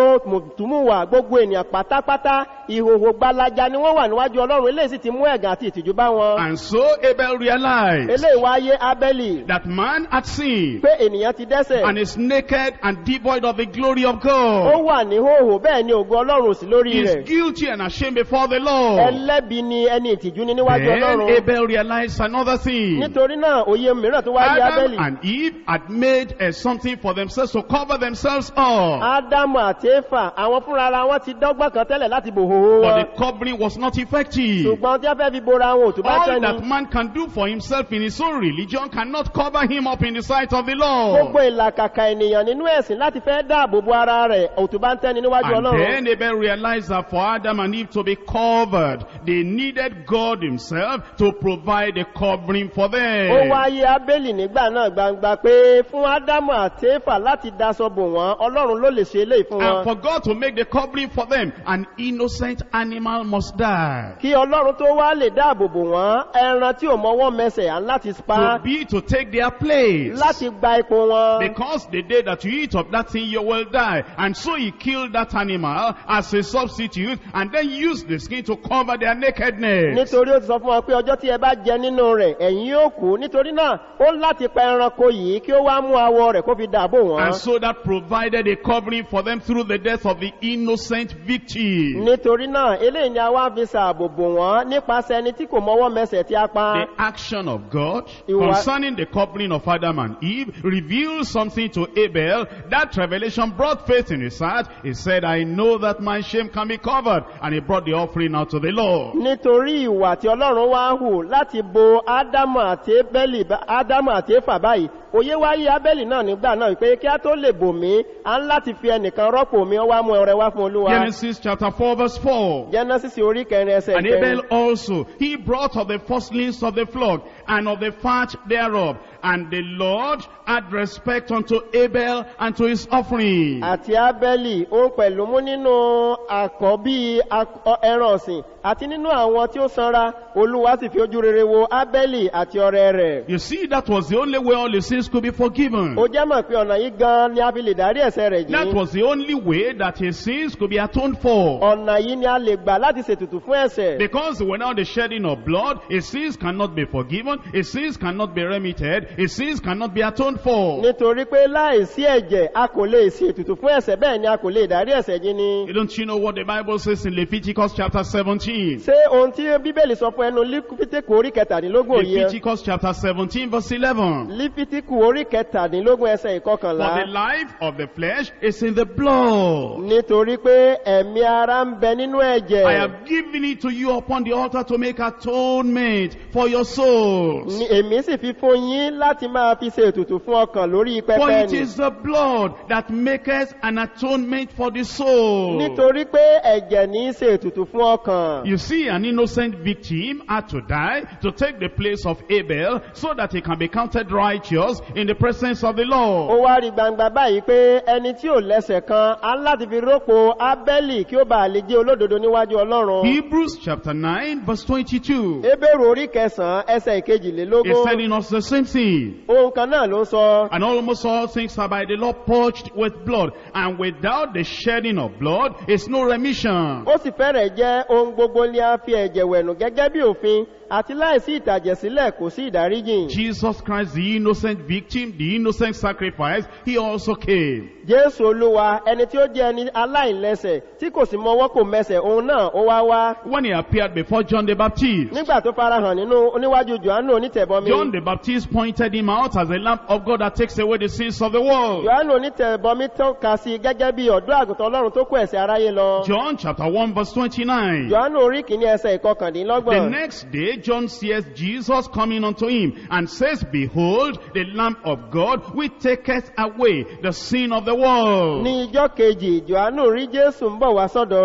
gbogbo mùtúmùwà gbogbo ènìyàn pátápátá ìhòhò gbalaja ni wọ́n wà níwájú ọlọ́run eléyìí sì ti mú ẹ̀gàn àti ìtìjú bá wọn And so Abel realized eléyìí wáyé abẹ́lì that man had sinned pé ènìyàn ti dẹ́sẹ̀ and is naked and devoid of the glory of ó God. wà ní hòhò bẹ́ẹ̀ ni ògo ọlọ́run ò sí lórí He is rẹ̀ guilty and ashamed before the Lord. ẹlẹ́bi ni ẹni ìtìjú ní níwájú Then ọlọ́run Abel realized another thing. nítorí náà òye mìíràn tó wáyé Adam abẹ́lì and Eve had made uh, something for themselves to cover themselves up. ádámù àti éfà àwọn fúnra ara wọn ti dọ́gbọ́n kan tẹ́lẹ̀ láti bò hòhò But wọn the covering was not effective. ṣùgbọ́n tí wọ́n fẹ́ fi bora wọn òtún bá All tẹ́ni that man can do for himself in his own religion cannot cover him up in the sight of the gbogbo Lord. ìlàkàkà ènìyàn nínú ẹ̀sìn láti fẹ́ dáàbò bo ara rẹ̀ òtún bá ń tẹ́ni níwájú And ọlọ́run then Abel realized that for Adam and Eve to be covered, they needed God himself to provide a covering for ó them. wáyé abẹ́lì nígbà náà gbangba pé fún ádámù àti éfà láti daṣọ bò wọ́n ọlọ́run ló lè ṣe eléyìí fún And wọn for God to make the covering for them, an innocent animal must die. kí ọlọ́run tó wá lè dáàbò bò wọ́n ẹran tí ò mọwọ́ mẹsẹ̀ à ń láti pa To be, to take their place. láti gba ipò wọn Because the day that you eat of that thing, you will die. And so he killed that animal as a substitute and then used the skin to cover their nakedness. nítorí ó ti sọ fún wọn pé ọjọ́ tí ẹ bá jẹ nínú rẹ̀ ẹ̀yin yóò kú nítorí náà ó láti pa ẹranko yìí kí ó wá mú awọ rẹ̀ kó fi dàbò wọ́n And so that provided a covering for them through the death of the innocent victim. nítorí náà eléyìí ni a wá fi ṣààbò bò wọ́n nípasẹ̀ ẹni tí kò mọwọ́ mẹsẹ̀ tí a pa The action of God Ìwà- concerning the covering of Adam and Eve reveals something to Abel. That revelation brought faith in his heart. He said, I know that my shame can be covered. And he brought the offering out to the Lord. nítorí ìwà tí ọlọ́run wá hù láti bo ádámù àti ébẹ́lì bá- ádámù àti éfà báyìí òye wáyé abẹ́lì náà nígbà náà pé kí á tó lè bò mí à ń láti fi ẹnìkan rọ́pò mi ó wá mú ọrẹ wá fún olúwa Genesis chapter 4 verse 4. genesis orí kẹrin ẹsẹ̀ And kẹrin Abel also, he brought of the firstlings of the flock and of the fat thereof. And the Lord had respect unto Abel and to his offering. àti abẹ́lì ó pẹ̀lú mú nínú àkọ́bí ak- ọ- ẹran ọ̀sìn àti nínú àwọn tí ó sanra olúwa sì fi ojú rere wo abẹ́lì àti ọrẹ rẹ̀ You see, that was the only way all the sins could be forgiven. ó jẹ́ mọ̀ pé ọ̀nà yìí gan ni a fi lè dárí ẹ̀sẹ̀ rẹ̀ That jì was the only way that his sins could be atoned for. ọ̀nà yìí ni a lè gbà láti ṣètùtù fún ẹ̀sẹ̀ Because without the shedding of blood, his sins cannot be forgiven, his sins cannot be remitted, his sins cannot be atoned for. nítorí pé láìsí ẹ̀jẹ̀ a kò lè ṣe ètùtù fún ẹ̀sẹ̀ bẹ́ẹ̀ ni a kò lè dárí ẹ̀sẹ̀ jí ni. Don't you know what the Bible says in Leviticus chapter 17? ṣé ohun tí bíbélì sọ fún ẹnu lífítíkù orí kẹtàdínlógún òye Leviticus chapter 17 verse 11. lífítíkù orí kẹtàdínlógún ẹsẹ̀ For ìkọkànlá the life of the flesh is in the blood. nítorí pé ẹ̀mí ara ń bẹ nínú I ẹ̀jẹ̀ have given it to you upon the altar to make atonement for your souls. Ni èmi sì fi fún yín láti máa fi ṣe ètùtù fún ọkàn lórí For pẹpẹ it ni is the blood that maketh an atonement for the soul. nítorí pé ẹ̀jẹ̀ ní í ṣe ètùtù fún ọkàn. You see, an innocent victim had to die to take the place of Abel so that he can be counted righteous in the presence of the ó Lord. wá rí gbangba báyìí pé ẹni tí ò lẹ́sẹ̀ kan á láti fi rọ́pò ábẹ́lì kí ó bàa lè jẹ́ olódodo níwájú ọlọ́run. Hebrews chapter 9 verse 22 ebéèrè orí kẹsàn-án ẹsẹ̀ is ìkejìlélógún telling us the same thing. ohun kan náà ló ń sọ. And almost all things are by the law purged with blood. And without the shedding of blood is no remission. ó sì fẹ́rẹ̀ jẹ́ ohun gbogbo ni a fi ẹ̀jẹ̀ wẹ̀nù gẹ́gẹ́ bí òfin àti láìsí ìtàjẹ̀sílẹ̀ kò sí ìdáríjìn. Jesus Christ, the innocent victim, the innocent sacrifice, he also came. jésù olúwa ẹni tí ó jẹ́ ẹni aláìlẹ́sẹ̀ tí kò sì mọwọ́ kò mẹsẹ̀ òun náà ó wá wá. When he appeared before John the Baptist, nígbà tó farahàn nínú oníwájú johannu onítẹ̀bọmi. John the Baptist pointed him out as a lamp of God that takes away the sins of the world. johannu onítẹ̀bọmi tọ́ka sí i gẹ́gẹ́ bí ọ̀dọ́ àgùntàn ọlọ́run tó kó ẹ̀sẹ̀ aráyé lọ. John chapter 1 verse 29. johannu orí kìíní ẹsẹ̀ The ìkọkàndínlọ́gbọ̀n. next day, John sees Jesus coming unto him and says, Behold, the Lamb of God, which taketh away the sin of the world. ní ijọ́ kejì johannu rí jésù ń bọ̀ wá sọ́dọ̀ rẹ̀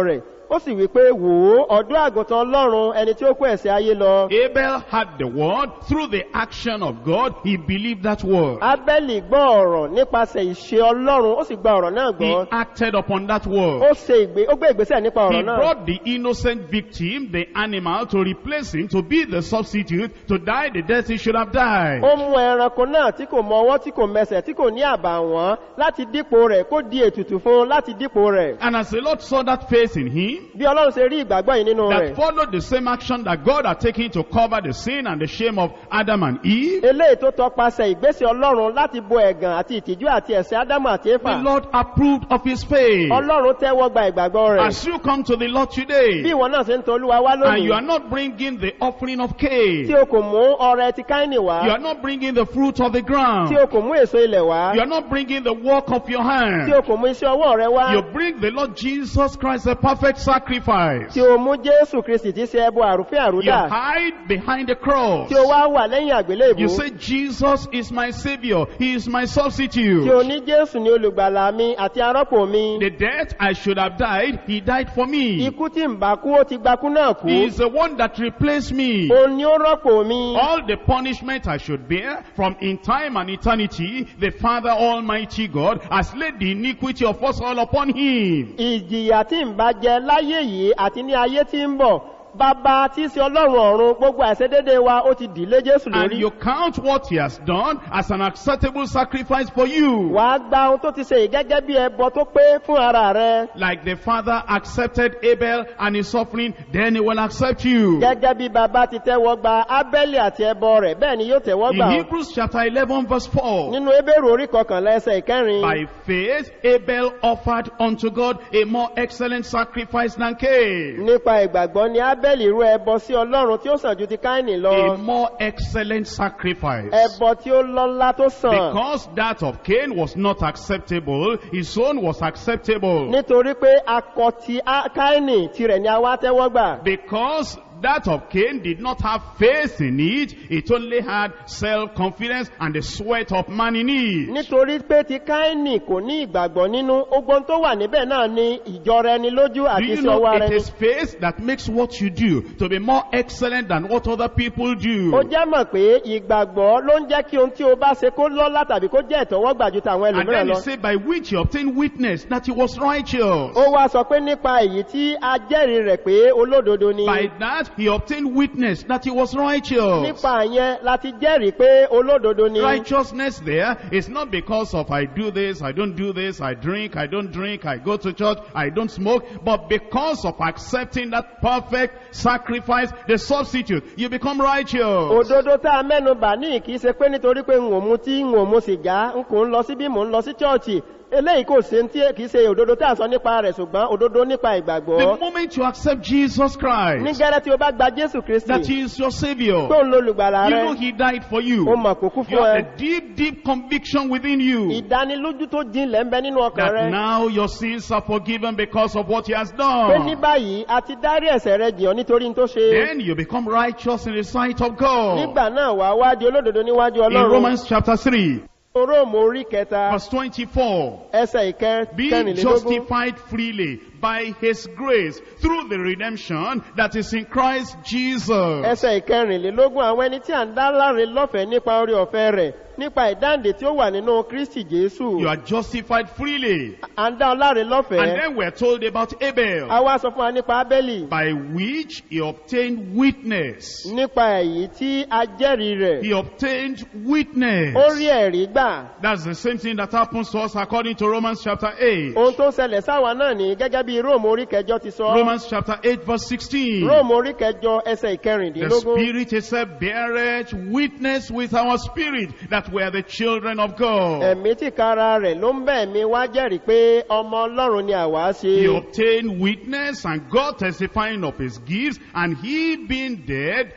ó sì wí pé wò ó ọ̀dọ́ àgùntàn ọlọ́run ẹni tí ó kó ẹ̀sẹ̀ ayé lọ Abel had the word through the action of God. He believed that word. abẹ́lì gbọ́ ọ̀rọ̀ nípasẹ̀ ìṣe ọlọ́run ó sì gba ọ̀rọ̀ náà He gbọ́ acted upon that ó word. ṣe ìgbé ó gbé ìgbésẹ̀ nípa He ọ̀rọ̀ náà brought the innocent victim, the animal, to replace him, to be the substitute, to die the death he should have died. ó mú ẹranko náà tí kò mọ ọwọ́ tí kò mẹsẹ̀ tí kò ní àbàwọ́n láti dípò rẹ̀ kó di ètùtù fún un láti dípò rẹ̀ And as the Lord saw that faith in him, bí ọlọ́run ṣe rí ìgbàgbọ́ yìí nínú rẹ̀ that followed the same action that God had taken to cover the sin and the shame of Adam and Eve, eléyìí tó tọpasẹ̀ ìgbésẹ̀ ọlọ́run láti bo ẹ̀gàn àti ìtìjú àti ẹ̀sẹ̀ ádámù àti éfà the Lord approved of his faith. ọlọ́run tẹ́wọ́ gba ìgbàgbọ́ rẹ̀ As you come to the Lord bí today, ìwọ náà ṣe ń tọ olúwa wá and you lónìí are not bringing the offering of tí Cain, o kò mú ọrẹ ti káínì wá you are not bringing the fruit of the ground, tí o kò mú èso ilẹ̀ wá you are not bringing the work of your tí o hand, kò mú iṣẹ́ ọwọ́ rẹ wá you bring the Lord Jesus Christ, the perfect sacrifice. tí o mú jésù kristi tí ṣe ẹbọ àrùfín You àrúdà hide behind the cross. tí o wá wà lẹ́yìn àgbélébù You say, Jesus is my Savior. He is my tí o substitute. ní jésù ní olùgbàlà mi àti arọ́pò mi The death I should have died, He died for me. ikú tí ń bá kú ó ti gbakú náà kú He is the one that replaced me. òun ni ó rọ́pò mi All the punishment I should bear from in time and eternity, the Father Almighty God has laid the iniquity of us all upon Him. ìjìyà tí ń bá jẹ láyé yìí àti ní ayé tí ń bọ̀ bàbá tí í ṣe ọlọ́run ọ̀run gbogbo àìṣedédé wa ó ti dìlé jésù And lórí you count what He has done as an acceptable sacrifice for you. wàá gba ohun tó ti ṣe yìí gẹ́gẹ́ bí ẹbọ tó pé fún ara rẹ Like the Father accepted Abel and his offering, then He will accept you. gẹ́gẹ́ bí bàbá ti tẹ́wọ́ gba ábẹ́lì àti ẹbọ rẹ̀ bẹ́ẹ̀ ni yóò tẹ́wọ́ In gbà ọ́. Hebrews chapter 11 verse 4, nínú ebéèrè orí kọkànlá ẹsẹ̀ ìkẹrin by faith Abel offered unto God a more excellent sacrifice than Cain. nípa ìgbàgbọ́ ni ábẹ́lì rú ẹbọ sí ọlọ́run tí ó sàn ju ti káìnì A lọ more excellent sacrifice. ẹbọ tí ó lọ́lá tó sàn Because that of Cain was not acceptable, his own was acceptable. nítorí pé akọ ti á- káìnì tirẹ̀ ni a wá tẹ́wọ́ gbà Because that of Cain did not have faith in it, it only had self-confidence and the sweat of man in it. nítorí pé ti káìnì kò ní ìgbàgbọ́ nínú ogbon tó wà níbẹ̀ náà ni ìjọra ẹni lójú Do àti you iṣẹ́ know ọwọ́ ara it ẹni is faith that makes what you do to be more excellent than what other people do? ó jẹ́ mọ̀ pé ìgbàgbọ́ ló ń jẹ́ kí ohun tí o bá ṣe kó lọ́lá tàbí kó jẹ́ ìtọ́wọ́gbà ju tàwọn And ẹlòmíràn then he lọ said, by which he obtained witness that he was righteous. ó wá sọ pé nípa èyí tí a jẹ́rìí rẹ̀ pé olódodo ni By that he obtained witness that he was righteous. nípa yẹn láti jẹ́rìí pé olódodo ni Righteousness there is not because of I do this, I don't do this, I drink, I don't drink, I go to church, I don't smoke, but because of accepting that perfect sacrifice, the substitute, you become righteous. òdodo tá a mẹ́nu bà ní kìí ṣe pé nítorí pé n ò mu tí n ò mu sìgá n kò ń lọ síbí mò ń lọ sí chọ́ọ̀chì eléyìí kò ṣe tí kìí ṣe òdodo tá a sọ nípa rẹ̀ ṣùgbọ́n òdodo nípa The ìgbàgbọ́ moment you accept Jesus ní Christ, gẹ́rẹ́ tí o bá gba jésù that kristi he is your savior, tó ń lo olùgbàlà you rẹ know he died for you. o mọ̀ kó kú You fún have ẹ a deep, deep conviction within you ìdánilójú tó jinlẹ̀ ń bẹ nínú ọkàn that rẹ now your sins are forgiven because of what he has pé ní done. báyìí a ti dárí ẹ̀sẹ̀ rẹ jìyàn nítorí n tó ṣe Then you become righteous in the sight of God. nígbà náà wà wá di olódodo níwájú In ọlọ́run Romans chapter 3, róòmù orí kẹta verse 24, ẹsẹ̀ being ìkẹrìnlélógún justified freely by his grace through the redemption that is in Christ Jesus. ẹsẹ̀ ìkẹrìnlélógún àwọn ẹni tí à ń dá láre lọ́fẹ̀ẹ́ nípa orí ọ̀fẹ́ rẹ̀ nípa ìdáǹdè tí ó wà nínú kristi jésù You are justified freely. à ń dá ọ láre And lọ́fẹ̀ẹ́ then we're told about Abel, a wá sọ fún wa nípa abẹ́lì by which he obtained witness. nípa èyí tí a jẹ́rìí rẹ̀ He obtained witness. ó rí ẹ̀rí gbà That's the same thing that happens to us according to Romans chapter 8. ohun tó ṣẹlẹ̀ sáwa náà ní gẹ́gẹ́ bí róòmù orí kẹjọ ti sọ Romans chapter 8 verse 16. róòmù orí kẹjọ ẹsẹ̀ The ìkẹrìndínlógún Spirit itself beareth witness with our spirit that we are the children of God. ẹ̀mí tìkára rẹ̀ ló ń bẹ̀ mí wá jẹ́rìí pé ọmọ ọlọ́run ni àwa ṣe He obtained witness and God testifying of his gifts, and he being dead,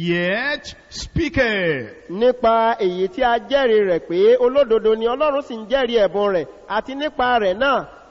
yet speaketh. nípa èyí tí a jẹ́rìí rẹ̀ pé olódodo ni ọlọ́run sì ń jẹ́rìí ẹ̀bùn rẹ̀ àti nípa rẹ̀ náà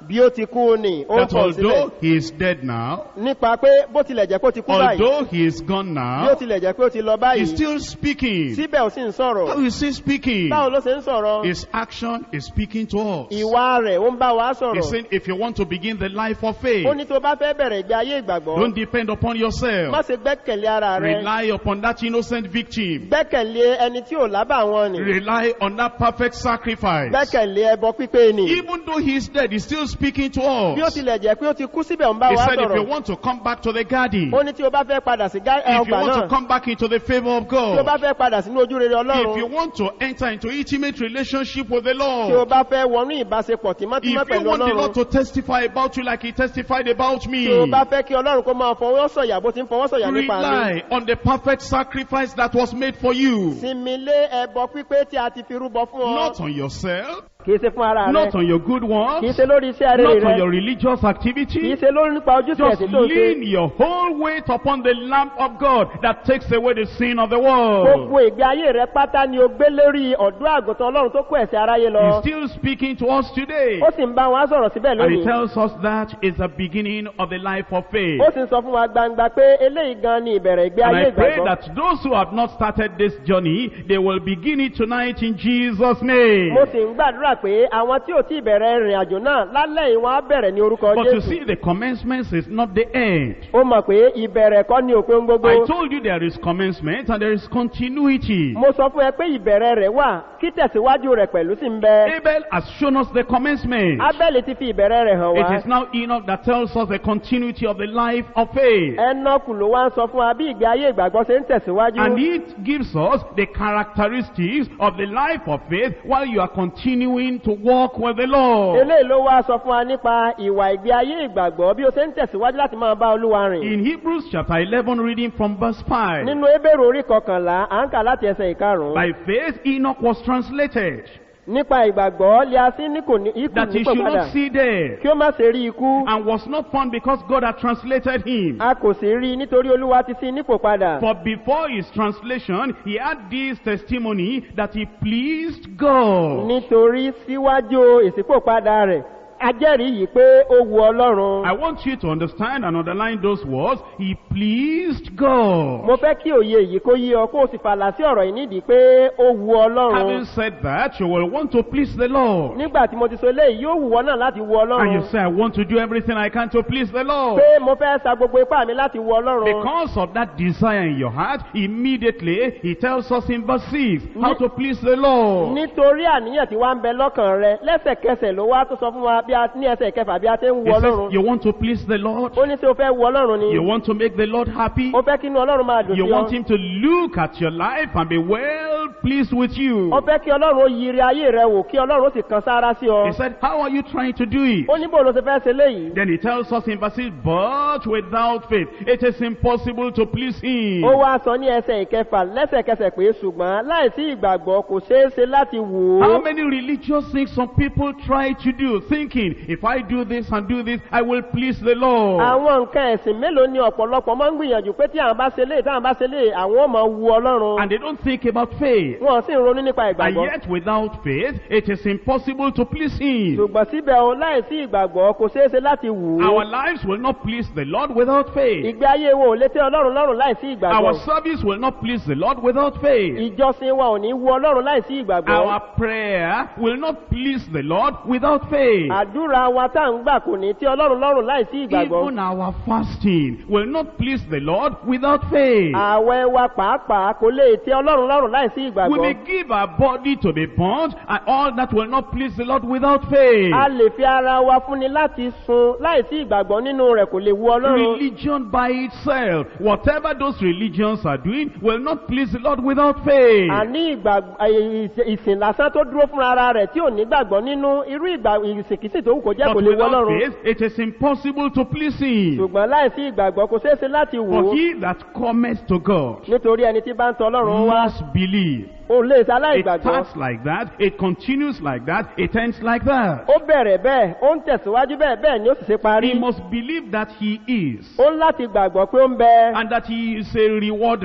bí ó ti kú ni ó ń That pọ̀ sílẹ̀ although he is dead now, nípa pé bó tilẹ̀ jẹ́ pé ó ti kú báyìí although he is gone bí ó now, tilẹ̀ jẹ́ pé ó ti lọ báyìí he's still speaking. síbẹ̀ ó sì ń sọ̀rọ̀ How is he speaking? báwo ló ṣe ń sọ̀rọ̀ His action is speaking to us. ìwà rẹ̀ ó ń bá wa He's sọ̀rọ̀ saying, if you want to begin the life of faith, ó ní tó bá fẹ́ bẹ̀rẹ̀ ìgbé ayé ìgbàgbọ́ don't depend upon má yourself. ṣe gbẹ́kẹ̀lé ara rẹ Rely upon that innocent victim. gbẹ́kẹ̀lé ẹni tí ò lábà wọn ni Rely on that perfect sacrifice. gbẹ́kẹ̀lé ẹbọ pípé ni Even though he is dead, he's still speaking to bí ó us. tilẹ̀ jẹ́ pé ó ti kú síbẹ̀ ó ń bá He wa said, if you sọ̀rọ̀ want to come back to the garden, ó ní tí o bá fẹ́ padà sí gá- ẹ, if you ọgbà want náà to come back into the favor of tí o bá God, fẹ́ padà sínú ojú rere if you ọlọ́run want to enter into intimate relationship with the tí o Lord, bá fẹ́ wọnú ìbáṣepọ̀ if tímọ́tímọ́ you pẹ̀lú want the ọlọ́run Lord to testify about you like he testified about me, tí o bá fẹ́ kí ọlọ́run kó máa fọwọ́ sọ̀yà bó ti ń fọwọ́ sọ̀yà nípa mi rely on the perfect sacrifice that was made for you. sinmi lé ẹbọ pípé tí a ti fi rúbọ fún ọ Not on yourself, kìí ṣe fún ara rẹ not on your good kìí works, ṣe lórí iṣẹ́ rere not on rẹ your religious kìí activity. ṣe lórí nípa ojúṣe Just ẹ̀sìn tó ń ṣe lean your whole weight upon the lamp of God that takes away the sin of the gbogbo world. ìgbé ayé rẹ pátá ni o gbé lórí ọ̀dọ́ àgùntàn ọlọ́run tó kó ẹ̀sẹ̀ aráyé He's lọ still speaking to us today. ó sì ń bá wọn sọ̀rọ̀ síbẹ̀ And he lónìí tells us that is the beginning of the life of faith. ó sì ń sọ fún wa gbangba pé eléyìí gan ni ìbẹ̀rẹ̀ ìgbé And ayé I pray ìgbàgbọ́ that those who have not started this journey, they will begin it tonight in Jesus' name. mo sì ń gbàdúrà pé àwọn tí ò tí ì bẹ̀rẹ̀ ìrìn àjò náà lálẹ́ yìí wọ́n á bẹ̀rẹ̀ ní orúkọ But you jésù see, the commencement is not the end. ó mọ̀ pé ìbẹ̀rẹ̀ kọ́ ni òpin gbogbo I told you there is commencement and there is continuity. mo sọ fún ẹ pé ìbẹ̀rẹ̀ rẹ̀ wà kí tẹ̀síwájú rẹ̀ pẹ̀lú sí ń bẹ Abel has shown us the commencement. abẹ́lì ti fi ìbẹ̀rẹ̀ rẹ̀ hàn It wá is now Enoch that tells us the continuity of the life of faith. ẹnọ́kù ló wá ń sọ fún wa bí ìgbé ayé ìgbàgbọ́ ṣe ń tẹ̀síwájú And it gives us the characteristics of the life of faith while you are continuing to walk with the Lord. eléyìí ló wá sọ fún wa nípa ìwà ìgbé ayé ìgbàgbọ́ bí o ṣe ń tẹ̀síwájú láti máa bá olúwa rìn In Hebrews chapter 11, reading from verse 5. nínú ebèrè orí kọkànlá à ń kà láti ẹsẹ̀ ìkarùn-ún By faith, Enoch was translated nípa ìgbàgbọ́ lé a sí ní kò ní ikú that he nípò should padà not see death kí ó má ṣe rí ikú and was not found because God had translated him. a kò sì rí i nítorí olúwa ti sí nípò padà For before his translation, he had this testimony that he pleased God. nítorí síwájú ìsípòpadà rẹ̀ ajẹ́rìí yìí pé ó wu ọlọ́run I want you to understand and underline those words. He pleased God. mo fẹ́ kí òye yìí kó yí ọ kó o sì fàlà sí ọ̀rọ̀ yìí nídìí pé ó wu ọlọ́run Having said that, you will want to please the Lord. nígbà tí mo ti sọ eléyìí yóò wù ọ náà láti wu And you ọlọ́run say, I want to do everything I can to please the Lord. pé mo fẹ́ sa gbogbo ipá mi láti wu ọlọ́run Because of that desire in your heart, immediately he tells us in verse 6 how to please the Lord. nítorí àníyàn tí wá ń bẹ lọ́kàn rẹ lẹ́sẹ̀kẹsẹ̀ ló wá tó sọ fún wa bí a ní ẹsẹ̀ kẹfà bí a ti ń wu He says, ọlọ́run You want to please the Lord? ó ní tí o fẹ́ wu ọlọ́run ni You want to make the Lord happy? ó fẹ́ kí inú ọlọ́run máa dùn You sí want ọ him to look at your life and be well pleased with you. ó fẹ́ kí ọlọ́run ó yiri ayé rẹ wò kí ọlọ́run ó sì kan sára sí ọ He said, How are you trying to do it? ó ní bó ló ṣe fẹ́ ṣe léyìí Then he tells us in verse 6, But without faith, it is impossible to please him. ó wá sọ ní ẹsẹ̀ ìkẹfà lẹ́sẹ̀kẹsẹ̀ pé ṣùgbọ́n láìsí ìgbàgbọ́ kò ṣeé ṣe láti wò ó How many religious things some people try to do, thinking, if I do this and do this, I will please the Lord. àwọn nǹkan ẹ̀sìn mélòó ni ọ̀pọ̀lọpọ̀ máa ń gbìyànjú pé tí àwọn bá ṣe léè táwọn bá ṣe léè àwọn ò máa wu ọlọ́run And they don't think about faith. wọn sì ń ronú nípa And ìgbàgbọ́ yet, without faith, it is impossible to please him. ṣùgbọ́n síbẹ̀ o láìsí ìgbàgbọ́ kò ṣeé ṣe láti wù ú Our lives will not please the Lord without faith. ìgbé ayé wo ò lè tẹ́ ọlọ́run lọ́rùn láìsí Our ìgbàgbọ́ service will not please the Lord without faith. ìjọsìn wa ò ní wu ọlọ́run láìsí ìgbàgbọ́ Our prayer will not please the Lord without faith. àdúrà wa tá à ń gbà kò ní tẹ́ ọlọ́run lọ́rùn láìsí ìgbàgbọ́ Even our fasting will not please the Lord without faith. ààwẹ̀ wa pàápàá kò lè tẹ́ ọlọ́run lọ́rùn láìsí We ìgbàgbọ́ may give our body to be burnt and all that will not please the Lord without faith. a lè fi ara wa fúnni láti sun láìsí ìgbàgbọ́ nínú rẹ̀ kò lè wu ọlọ́run Religion by itself, whatever those religions are doing, will not please the Lord without faith. àní ìgbàg- ẹ- ìsìn- ìsìn lásán tó dúró fún ara rẹ̀ tí ò ní gbàgbọ́ nínú irú ìgbà ìsìnkìsì tó wù kó jẹ́ kò But lè wu without ọlọ́run faith, it is impossible to please Him. ṣùgbọ́n láìsí ìgbàgbọ́ kò ṣeé ṣe láti wò ó For he that cometh to God nítorí ẹni tí bá ń tọ ọlọ́run wá must believe. ó lè ṣe It aláìgbàgbọ́ starts like that, it continues like that, it ends like that. ó bẹ̀rẹ̀ bẹ́ẹ̀ ó ń tẹ̀síwájú bẹ́ẹ̀ bẹ́ẹ̀ ni ó sì ṣe parí He must believe that he is, ó ń láti gbàgbọ́ pé ó ń bẹ and that he is a rewarder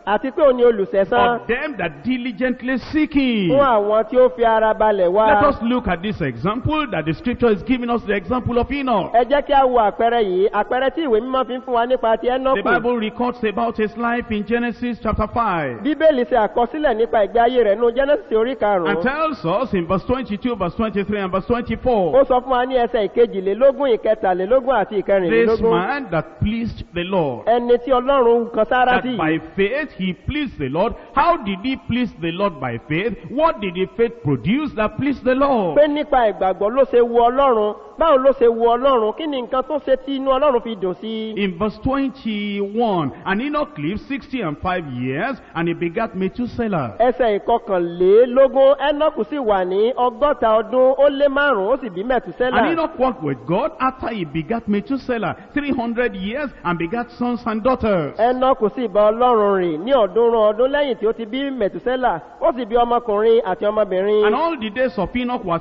àti pé òun ni olùsẹ̀sán of them that diligently seek him. fún àwọn tí ó fi ara balẹ̀ wá. Let us look at this example that the scripture is giving us the example of Enoch. ẹ jẹ́ kí a wo àpẹẹrẹ yìí àpẹẹrẹ tí ìwé mímọ́ fi ń fún wa nípa ti The ẹ́nọ́kù. Bible records about his life in Genesis chapter 5 bíbélì ṣe àkọsílẹ̀ nípa ìgbé ayé rẹ̀ nínú genesis orí and karùn-ún. tells us in verse 22, verse 23, and verse 24 ó sọ fún wa ní ẹsẹ̀ ìkejìlélógún ìkẹtàlélógún àti this ìkẹrìnlélógún. man that pleased the Lord. ẹni tí ọlọ́run kan sára That sí by faith he pleased the Lord. How did he please the Lord by faith? What did the faith produce that pleased the Lord? pé nípa ìgbàgbọ́ ló ṣe wu ọlọ́run báwo ló ṣe wu ọlọ́run kí ni nǹkan tó ṣe tí inú ọlọ́run fi dùn sí i. In verse 21, and Enoch lived 60 and 5 years, and he begat Methuselah. ẹsẹ̀ ìkọkànlélógún ẹ́nọ́kù sì wà ní ọgọ́ta ọdún ó lé márùn-ún ó sì bí And mẹ̀túsẹ́là. Enoch walked with God after he begat Methuselah 300 years and begat sons and daughters. ẹ́nọ́kù sì bá ọlọ́run rìn ní ọ̀ọ́dúnrún ọdún lẹ́yìn tí ó ti bí mẹ̀túsẹ́là ó sì bí ọmọkùnrin àti ọmọbìnrin. And all the days of Enoch were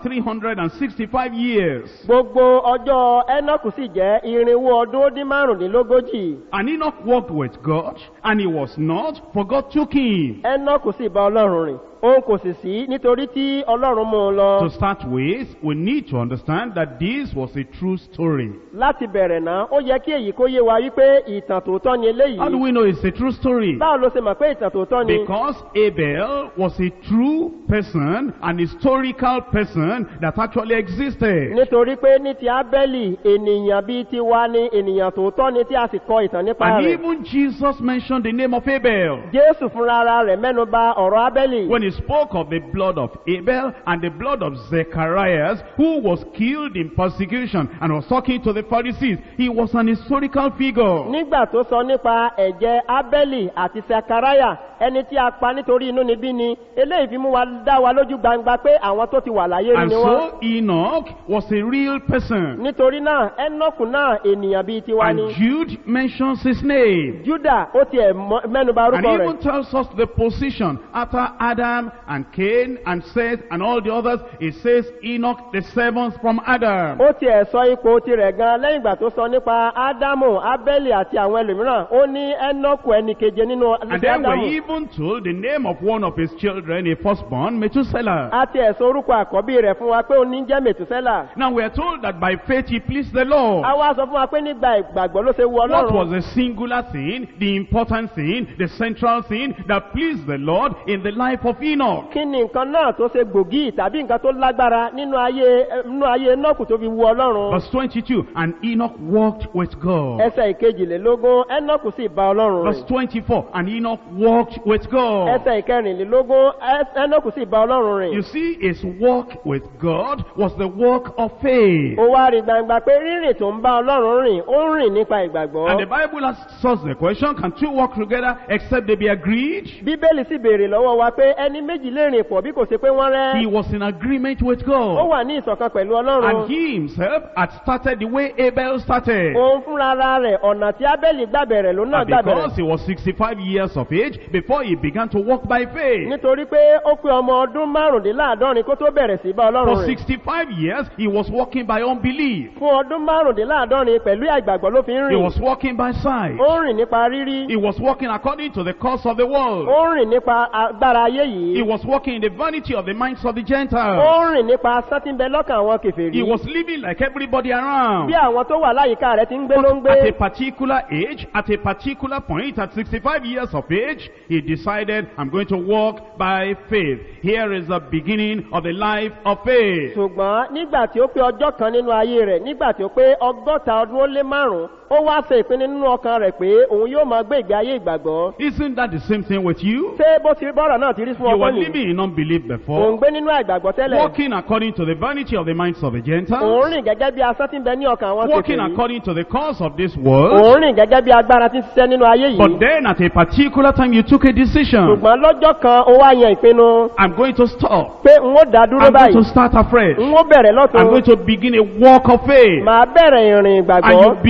365 years. gbogbo ọjọ́ ẹ́nọ́kù sì jẹ́ irinwó ọdún ó dín márùndínlógójì. And Enoch walked with God, and he was not, for God took him. ẹ́nọ́kù sì bá ọlọ́run rìn òun kò sì sí nítorí tí ọlọ́run mú un lọ. To start with, we need to understand that this was a true story. láti bẹ̀rẹ̀ náà ó yẹ kí èyí kó yé wa wípé ìtàn tòótọ́ ni How do eléyìí. we know it's a true story? báwo ló ṣe mọ̀ pé ìtàn tòótọ́ ni. Because Abel was a true person, an historical person that actually existed. nítorí pé ní ti ábẹ́lì ènìyàn bíi tiwa ni ènìyàn tòótọ́ ni tí a sì kọ ìtàn nípa And rẹ̀. even Jesus mentioned the name of Abel. jésù fúnra ara rẹ̀ mẹ́nu ba ọ̀rọ̀ ábẹ́lì. When he spoke of the blood of Abel and the blood of Zechariah, who was killed in persecution and was talking to the Pharisees, he was an historical figure. nígbà tó sọ nípa ẹ̀jẹ̀ ábẹ́lì àti sakaraya ẹni tí a pa nítorí inú níbí ni eléyìí fi mú wa dá wa lójú gbangba pé àwọn tó ti wà láyé rí And ni wọ́n. so Enoch was a real person. nítorí náà ẹnọkù náà ènìyàn bíi tiwa And ni. Jude mentions his name. juda ó tiẹ̀ mọ- mẹ́nuba And orúkọ even rẹ̀. tells us the position after Adam and Cain and Seth and all the others. It says Enoch the seventh from Adam. ó tiẹ̀ sọ ipò tirẹ̀ gan lẹ́yìn ìgbà tó sọ nípa ádámù ábẹ́lì àti àwọn ẹlòmíràn ó ní ẹnọkù ẹnì keje nínú And ẹsẹ̀ then ádámù. we're even told the name of one of his children, a firstborn, Methuselah. a tiẹ̀ sọ orúkọ àkọ́bí rẹ̀ fún wa pé ó ní jẹ́ mẹ̀túsẹ́là. Now we are told that by faith he pleased the Lord. a wá sọ fún wa pé nígbà ìgbàgbọ́ ló ṣe wu What ọlọ́run. was the singular thing, the important thing, the central thing that pleased the Lord in the life of Enoch? kí ni nǹkan náà tó ṣe gbòógì tàbí nǹkan tó lágbára nínú ayé nínú ayé nọ́ọ̀kù tó fi wu ọlọ́run. Verse 22, and Enoch walked with God. ẹsẹ̀ ìkejìlélógún ẹnọ́ọ̀kù sì bá ọlọ́run Verse rìn. 24, and Enoch walked with God. ẹsẹ̀ ìkẹrìnlélógún ẹ- ẹnọ́ọ̀kù sì bá ọlọ́run You rìn. see, his walk with God was the walk of faith. ó wá rí gbangba pé rírìn tó ń bá ọlọ́run rìn ó ń rìn nípa ìgbàgbọ́. And the Bible asks us the question, can two walk together except they be agreed? bíbélì sì béèrè lọ́wọ́ wa pé ẹni méjì lè rìn pọ̀ bí kò sí pé wọ́n He rẹ́. was in agreement with ó God. wà ní ìṣọ̀kan pẹ̀lú And ọlọ́run. he himself had started the way Abel started. òun fúnra ara rẹ̀ ọ̀nà tí ábẹ́lì gbàbẹ̀rẹ̀ ló náà And gbàbẹ̀rẹ̀. because he was 65 years of age before he began to walk by faith. nítorí pé ó pé ọmọ ọdún márùndínláàádọ́rin kó tó bẹ̀rẹ̀ sí bá For ọlọ́run rìn. 65 years, he was walking by unbelief. fún ọdún márùndínláàádọ́rin pẹ̀lú àìgbàgbọ́ ló fi ń He rìn. was walking by sight. ó ń rìn nípa rírí. He was walking according to the course of the world. ó ń rìn nípa agbára ayé He yìí. was walking in the vanity of the minds of the ó Gentiles. ń rìn nípa sátínbẹ lọ́kàn àwọn He kẹfẹ́rí. was living like everybody around. bí àwọn tó wà láyìíká rẹ̀ ti ń gbé ló ń But at a gbé. particular age, at a particular point, at 65 years of age, he decided, I'm going to walk by faith. Here is the beginning of the life of faith. ṣùgbọ́n nígbà tí ó pé ọjọ́ kan nínú ayé rẹ̀ nígbà tí ó pé ọgọ́ta ọdún ó lé márùn-ún ó wá ṣe ìpinnu nínú ọkàn rẹ̀ pé òun yóò máa gbé ìgbé ayé ìgbàgbọ́. Isn't that the same thing with you? ṣé bó ti bọ́rọ̀ náà ti rí fún You were ọkọ nìyí? living in unbelief òun before, gbé nínú àìgbàgbọ́ tẹ́lẹ̀. walking according to the vanity of the minds of the òun Gentiles, rìn gẹ́gẹ́ bí asán tí ń bẹ ní ọkàn àwọn walking kẹfẹ́rí. according to the course of this world. òun rìn gẹ́gẹ́ bí agbára tí ń ṣiṣẹ́ nínú ayé But yìí. then at a particular time you took a decision. ṣùgbọ́n lọ́jọ́ kan ó wá yan ìpinnu I'm going to stop. pé n ó dá dúró I'm going to báyìí start afresh. n ó bẹ̀rẹ̀ I'm going lọ́tún to begin a walk of faith. màá bẹ̀rẹ̀ ìrìn And you ìgbàgbọ́ believe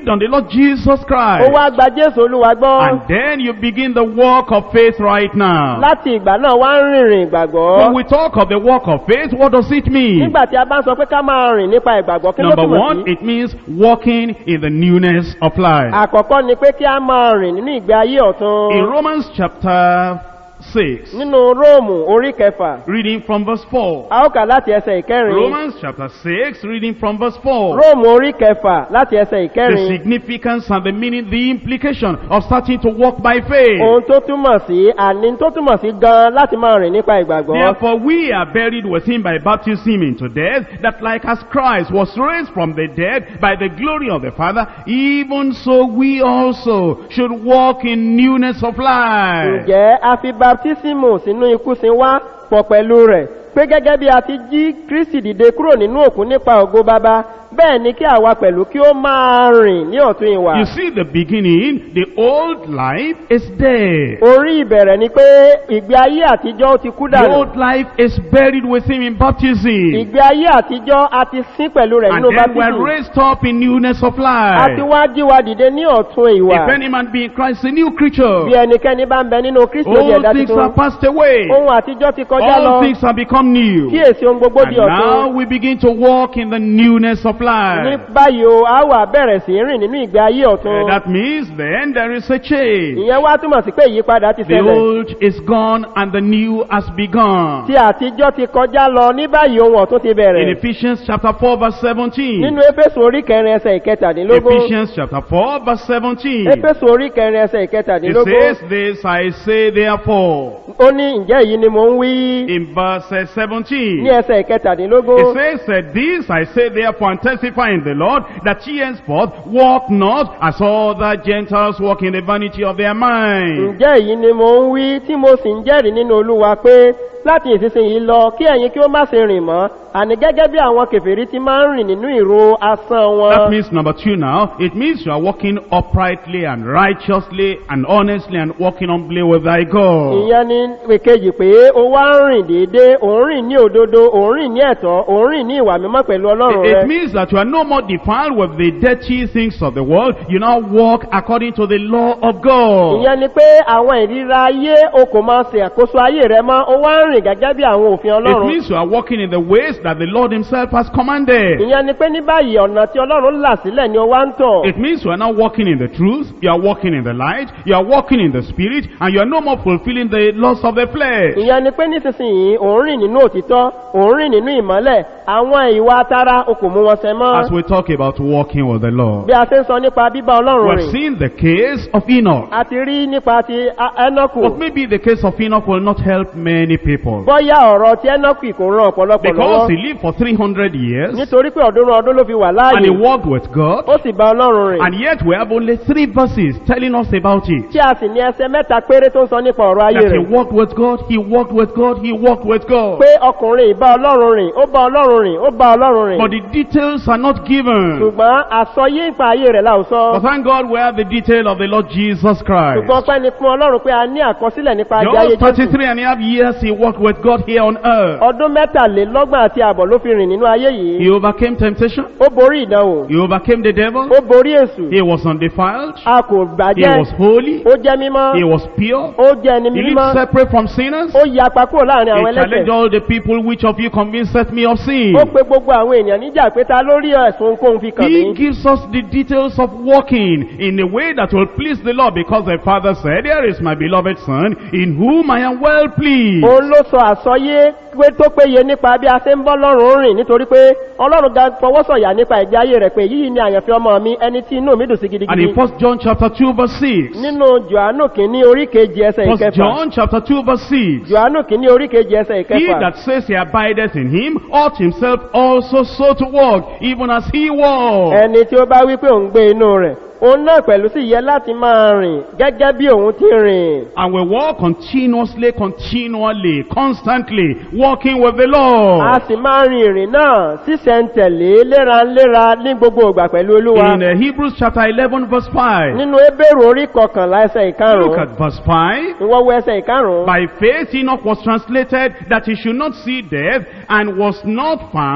believed on the Lord Jesus ó Christ. wá gba jésù olúwa gbọ́ And then you begin the walk of faith right now. láti ìgbà náà wá ń rìnrìn ìgbàgbọ́ When we talk of the walk of faith, what does it mean? nígbà tí a bá ń sọ pé ká máa rìn nípa ìgbàgbọ́ kí ló Number túmọ̀ one, sí it means walking in the newness of life. àkọ́kọ́ ni pé kí a máa rìn nínú ìgbé ayé ọ̀tun In Romans chapter 6, nínú róòmù orí kẹfà reading from verse 4. a ó kà láti ẹsẹ̀ ìkẹrin Romans chapter 6, reading from verse 4. róòmù orí kẹfà láti ẹsẹ̀ The ìkẹrin significance and the meaning, the implication of starting to walk by faith. ohun tó túmọ̀ sí àní tó túmọ̀ sí gan láti máa rìn nípa ìgbàgbọ́ Therefore we are buried with him by baptism into death, that like as Christ was raised from the dead by the glory of the Father, even so we also should walk in newness of life. ǹjẹ́ a fi baptísímù sínú ikú sin wá pọ̀ pẹ̀lú rẹ̀ pé gẹ́gẹ́ bí a ti jí kristi dìde kúrò nínú òkú nípa ògo baba bẹ́ẹ̀ ni kí àwa pẹ̀lú kí ó máa rìn ní ọ̀tún ìwà You see the beginning, the old life is dead. orí ìbẹ̀rẹ̀ ni pé ìgbé ayé àtijọ́ ó ti kú The dànù old life is buried with him in baptism. ìgbé ayé àtijọ́ a ti sín pẹ̀lú rẹ̀ And nínú then we're baptism raised up in newness of a ti life. wá jí wa dìde ní ọ̀tún ìwà If any man be in Christ, a new creature. bí ẹnikẹ́ni bá ń bẹ nínú kristi ó di All ẹ̀dá things tuntun are passed away. ohun àtijọ́ ti kọjá lọ All things have become new. kíyèsí ohun gbogbo And di ọ̀tún now we begin to walk in the newness of ní life. báyìí o a wà bẹ̀rẹ̀ sí rìn nínú ìgbé ayé ọ̀tún Uh, That means then there is a change. ìyẹn wá túmọ̀ sí pé ìyípadà ti The ṣẹlẹ̀ old is gone and the new has begun. tí àtijọ́ ti kọjá lọ ní báyìí ohun ọ̀tún ti In bẹ̀rẹ̀ Ephesians chapter 4 verse 17. nínú éfésù orí kẹrin ẹsẹ̀ ìkẹtàdínlógún Ephesians chapter 4 verse 17. éfésù orí kẹrin ẹsẹ̀ It ìkẹtàdínlógún says this, I say therefore, ó ní ǹjẹ́ èyí ni mò ń wí in verse uh, ní 17. ẹsẹ̀ ìkẹtàdínlógún It says, uh, This I say therefore and testify in the Lord, that ye henceforth walk not as other Gentiles walk in the vanity of their mind. ǹjẹ́ èyí ni mò ń wí tí mo sì ń jẹ́rìí nínú olúwa pé láti ìsinsìnyí lọ kí ẹ̀yin kí ó má ṣe rìn mọ́ àní gẹ́gẹ́ bí àwọn kèfèrí ti máa ń rìn nínú ìró asán That wọn means number two now, it means you are walking uprightly and righteously and honestly and walking humbly with thy God. ìyẹn ni ìkejì pé ó wá ń rìn déédéé òun rìn ní òdodo òun rìn ní ẹ̀tọ́ òun rìn ní ìwà mímọ́ pẹ̀lú ọlọ́run It, rẹ it means that you are no more defiled with the dirty things of the world. You now walk according to the law of God. ìyẹn ni pé àwọn ìríra ayé o kò máa ṣe àkóso ayé rẹ mọ́ ó wá ń rìn gẹ́gẹ́ bí àwọn òfin It ọlọ́run means you are walking in the ways that the Lord himself has commanded. ìyẹn ni pé ní báyìí ọ̀nà tí ọlọ́run là sílẹ̀ ni ó wá ń tọ̀ It means you are now walking in the truth, you are walking in the light, you are walking in the spirit, and you are no more fulfilling the laws of the flesh. ìyẹn ni pé nísinsìnyí òun rìn nínú òtítọ́ òun rìn nínú ìmọ́lẹ̀ àwọn ìwà tara o kò mú wọn ṣẹ As mọ́ we talk about walking with the Lord. bí a ṣe ń sọ nípa bíbá ọlọ́run We've rìn seen the case of Enoch. a ti rí nípa ti A- ẹnọ́kù But maybe the case of Enoch will not help many people. bọ́yá ọ̀rọ̀ ti ẹnọ́kù kò ran ọ̀pọ̀lọpọ̀ Because lọ́wọ́ he lived for 300 years nítorí pé ọdún ọdún ló fi wà and he láàyè walked with God. ó sì bá ọlọ́run rìn And yet we have only three verses telling us about it. tí a sì ní ẹsẹ mẹ́ta péré tó ń sọ nípa ọ̀rọ̀ ayé That he rẹ̀ walked with God, he walked with God, he walked with God. pé ọkùnrin ìbá ọlọ́run rìn ó bá ọlọ́run rìn ó bá ọlọ́run rìn But the details are not given. ṣùgbọ́n àsọyé ìpa ayé rẹ̀ láòsọ But thank God we have the detail of the Lord Jesus Christ. ṣùgbọ́n pẹ́ ni fún ọlọ́run pé a ní àkọsílẹ̀ nípa ajé ayé Just jésù 33 and a half years he walked with God here on earth. ọdún mẹ́tàlélọ́gbọ̀n àti àbọ̀ ló fi rìn nínú ayé yìí He overcame temptation. ó borí ìdánwò He overcame the devil. ó borí èṣù He was undefiled. a kò He gbàjẹ́ was holy. ó jẹ́ mímọ́ He was pure. ó jẹ́ ẹni He mímọ́ lived separate from sinners. ó yapa kúrò láàrin àwọn He challenged ẹlẹ́sẹ̀ all the people, which of you convinced me of sin? ó pe gbogbo àwọn èèyàn níjà pé ta lórí ẹ̀sùn kóhun fi kàn He mí gives us the details of walking in a way that will please the Lord because the Father said, Here is my beloved Son, in whom I am well pleased. òun ló sọ àsọyé pé tó péye nípa bí a ṣe ń bọ́ lọ́rùn rìn nítorí pé ọlọ́run ga fọwọ́sọ̀yà nípa ìgbé ayé rẹ̀ pé yìí ni àyànfẹ́ ọmọ mi ẹni tí inú mi dùn sí And gidigidi in 1 John chapter 2 verse 6. nínú johannu kìíní orí kejì ẹsẹ̀ 1 ìkẹfà John chapter 2 verse 6. johannu kìíní orí kejì ẹsẹ̀ He ìkẹfà that says he abideth in him ought himself also so to walk, even as he walked. ẹni tí ó bá wí pé òun gbé inú rẹ̀ òun náà pẹ̀lú sì yẹ láti máa rìn gẹ́gẹ́ bí òun ti rìn And we walk continuously, continually, constantly, walking with the Lord. a sì máa rin ìrìn náà sísẹ̀ntẹ̀lé léraléra ní gbogbo ìgbà pẹ̀lú olúwa In uh, Hebrews chapter 11 verse 5. nínú ebéèrè orí kọkànlá ẹsẹ̀ Look ìkarùn-ún at verse 5. ìwọ́wọ́ ẹsẹ̀ ìkarùn-ún By faith Enoch was translated that he should not see death and was not found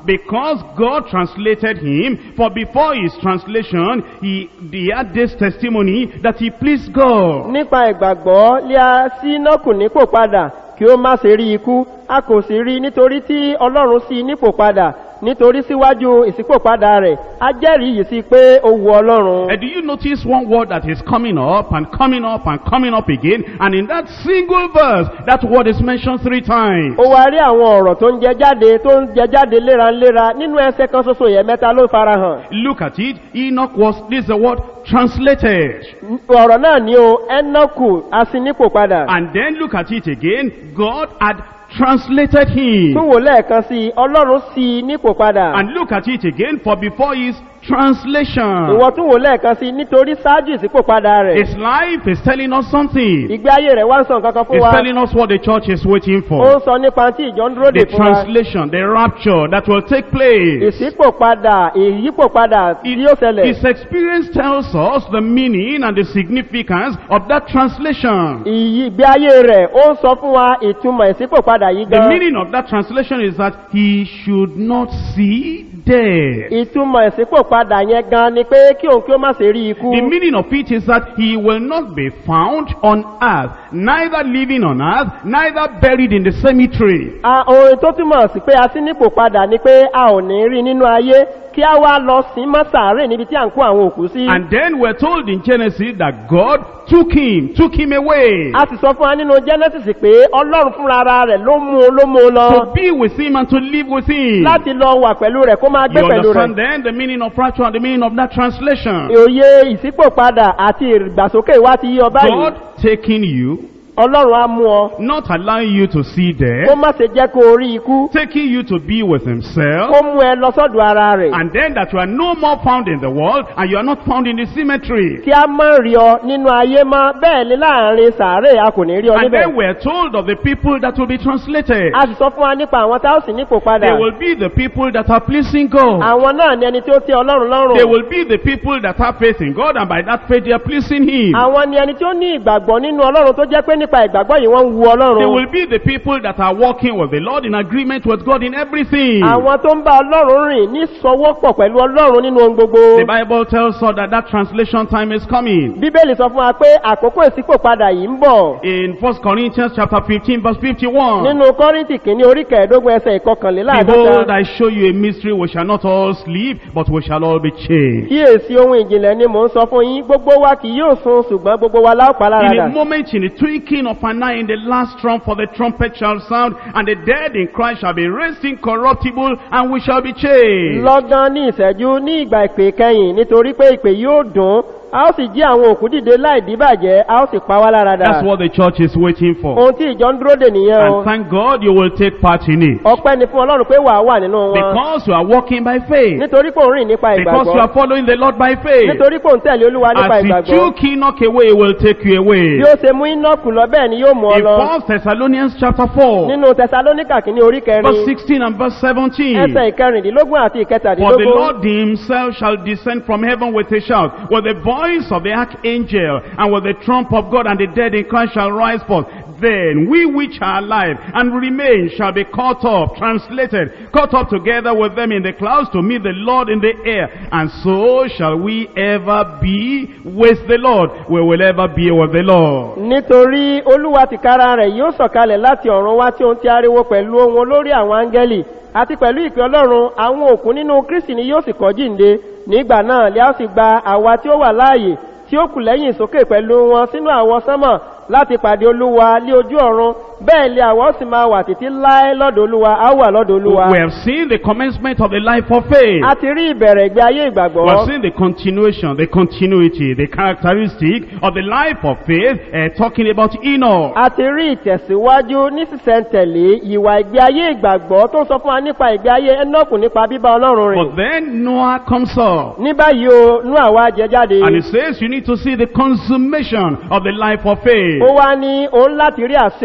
because God translated him, for before his translation, he, he had this testimony that he pleased God. nípa ìgbàgbọ́ lé a sí nọ́kù nípò padà kí ó má ṣe rí ikú a kò sì rí nítorí tí ọlọ́run sí i nípò padà nítorí síwájú ìsípòpadà rẹ̀ a jẹ́rìí yìí sí pé ó wu ọlọ́run. And do you notice one word that is coming up and coming up and coming up again? And in that single verse, that word is mentioned three times. ó wá rí àwọn ọ̀rọ̀ tó ń jẹ jáde tó ń jẹ jáde léraléra nínú ẹsẹ̀ kan ṣoṣo yẹn mẹ́ta ló farahàn. Look at it. Enoch was, this is the word, translated. ọ̀rọ̀ náà ni o ẹ́nọ́kù a sí nípò padà. And then look at it again. God had translated him. tún wò lẹ́ẹ̀kan sí i ọlọ́run sí i nípò padà. And look at it again, for before his translation, ìwọ tún wò lẹ́ẹ̀kan sí i nítorí ṣáájú ìsípòpadà rẹ̀. his life is telling us something. ìgbé ayé rẹ̀ wá ń sọ nǹkan kan fún It's wa. telling us what the church is waiting ó for. ń sọ nípa tí ìjọ ń dúró dè The fún wa. translation, the rapture that will take place. ìsípòpadà ìyípòpadà tí yóò ṣẹlẹ̀. His experience tells us the meaning and the significance of that translation. ìyí ìgbé ayé rẹ̀ ó ń sọ fún wa ìtumọ̀ ìsípòpadà yìí The gan. meaning of that translation is that he should not see death. ìtumọ̀ ìsípòpadà yẹn gan ni pé kí òun kí ó má ṣe rí ikú. The meaning of it is that he will not be found on earth, neither living on earth, neither buried in the cemetery. A- ohun tó túmọ̀ sí pé a sí nípò padà ni pé a ò ní rí nínú ayé kí a wá lọ sí mọ́ sàárè níbi tí à ń kó àwọn òkú sí. And then we're told in Genesis that God took him, took him away a sì sọ fún wa nínú genesis pé ọlọ́run fúnra ara rẹ̀ ló mú un ló mú un lọ to be with him and to live with him. láti lọ wà pẹ̀lú rẹ̀ kó máa gbé You pẹ̀lú understand rẹ̀. then the meaning of rapture and the meaning of that translation. òye ìsípòpadà àti ìgbàsókè wa ti yí ọ báyìí God taking you, ọlọ́run á mú ọ not allowing you to see kó death, má ṣe jẹ́ kó o rí ikú taking you to be with himself, kó mú ẹ lọ sọ́dọ̀ ara rẹ̀ and then that you are no more found in the world and you are not found in the cemetery. kí a má rí ọ nínú ayé mọ́ bẹ́ẹ̀ ni láàrin sàárè a kò ní rí ọ And níbẹ̀. then we're told of the people that will be translated. a sì sọ fún wa nípa àwọn tá ó sì nípò padà. They will be the people that are pleasing God. àwọn náà ni ẹni tí ó tẹ ọlọ́run They lọ́rùn. will be the people that have faith in God and by that faith they are pleasing Him. àwọn ni ẹni tí ó ní ìgbàgbọ́ nínú ọlọ́run tó jẹ́ pé nípa ìgbàgbọ́ yìí wọ́n ń wu They ọlọ́run. will be the people that are walking with the Lord in agreement with God in everything. àwọn tó ń bá ọlọ́run rìn ní sọwọ́pọ̀ pẹ̀lú ọlọ́run nínú ohun gbogbo. The Bible tells us that that translation time is coming. bíbélì sọ fún wa pé àkókò ìsípò padà yìí ń bọ̀. In 1 Corinthians chapter 15 verse 51. nínú kọ́rìntì kìíní orí kẹẹ̀ẹ́dógún ẹsẹ̀ Behold, ìkọkànléláàdọ́ta. I show you a mystery. We shall not all sleep, but we shall all be changed. kíyèsí ohun ìjìnlẹ̀ ni mò ń sọ fún yín gbogbo wa kì yóò sun ṣùgbọ́n gbogbo wa láò pa In láradà. a moment, in the twinkling of an eye, in the last trump, for the trumpet shall sound, and the dead in Christ shall be raised incorruptible, and we shall be changed. lọ́gán ní ìṣẹ́jú ní ìgbà ìpè kẹyìn nítorí pé ìpè yóò dùn a ó sì jí àwọn òkú dìde láì díbàjẹ́ a ó sì pa wá lára dà. That's what the church is waiting for. ohun tí ìjọ ń dúró dè nìyẹn o And thank God you will take part in it. ọpẹ́ ni fún ọlọ́run pé wàá wà nínú wọn Because you are walking by faith. nítorí pé òun rìn nípa Because you ìgbàgbọ́ are following the Lord by faith. nítorí pé òun tẹ̀lé olúwa nípa As he ìgbàgbọ́ took Enoch away, he will take you away. bí ó ṣe mú inọ́ọ̀kù lọ bẹ́ẹ̀ ni yóò mú ọ In lọ 1 Thessalonians chapter 4, nínú tẹsalóníkà kìíní orí verse kẹrin 16 and verse 17. ẹsẹ̀ ìkẹrìndínlógún àti For the ìkẹtàdínlógún Lord himself shall descend from heaven with a shout, with the voice of the archangel, and with the trump of God, and the dead in Christ shall rise forth. Then we which are alive and remain shall be caught up, translated, caught up together with them in the clouds to meet the Lord in the air. And so shall we ever be with the Lord. We will ever be with the Lord. nítorí olúwa tìkára rẹ̀ yóò sọ̀kalẹ̀ láti ọ̀run wá tí ó ń ti ariwo pẹ̀lú ohun olórí àwọn áńgẹ́lì àti pẹ̀lú ìpè ọlọ́run àwọn òkú nínú kristi ni yóò sì kọ́ jíǹde nígbà náà lè a sì gba àwa tí ó wà láàyè tí ó kù lẹ́yìn sókè pẹ̀lú wọn sínú àwọn sánmọ̀ láti pàdé olúwa lé ojú ọ̀run bẹ́ẹ̀ lé àwọn sì máa wà títí láé lọ́dọ̀ olúwa á wà lọ́dọ̀ olúwa. We have seen the commencement of the life of faith. a ti rí ìbẹ̀rẹ̀ ìgbé ayé We have ìgbàgbọ́. seen the continuation, the continuity, the characteristic of the life of faith, uh, talking about Enoch. a ti rí ìtẹ̀síwájú ní sísẹ̀ntẹ̀lé ìwà ìgbé ayé ìgbàgbọ́ tó ń sọ fún wa nípa ìgbé ayé ẹnọ́kù nípa bíbá ọlọ́run rìn. But then Noah comes up. ní báyìí o nú àwa jẹ jáde. And it says you need to see the consummation of the life of faith. ó wá ní òun láti rí àṣepé tàbí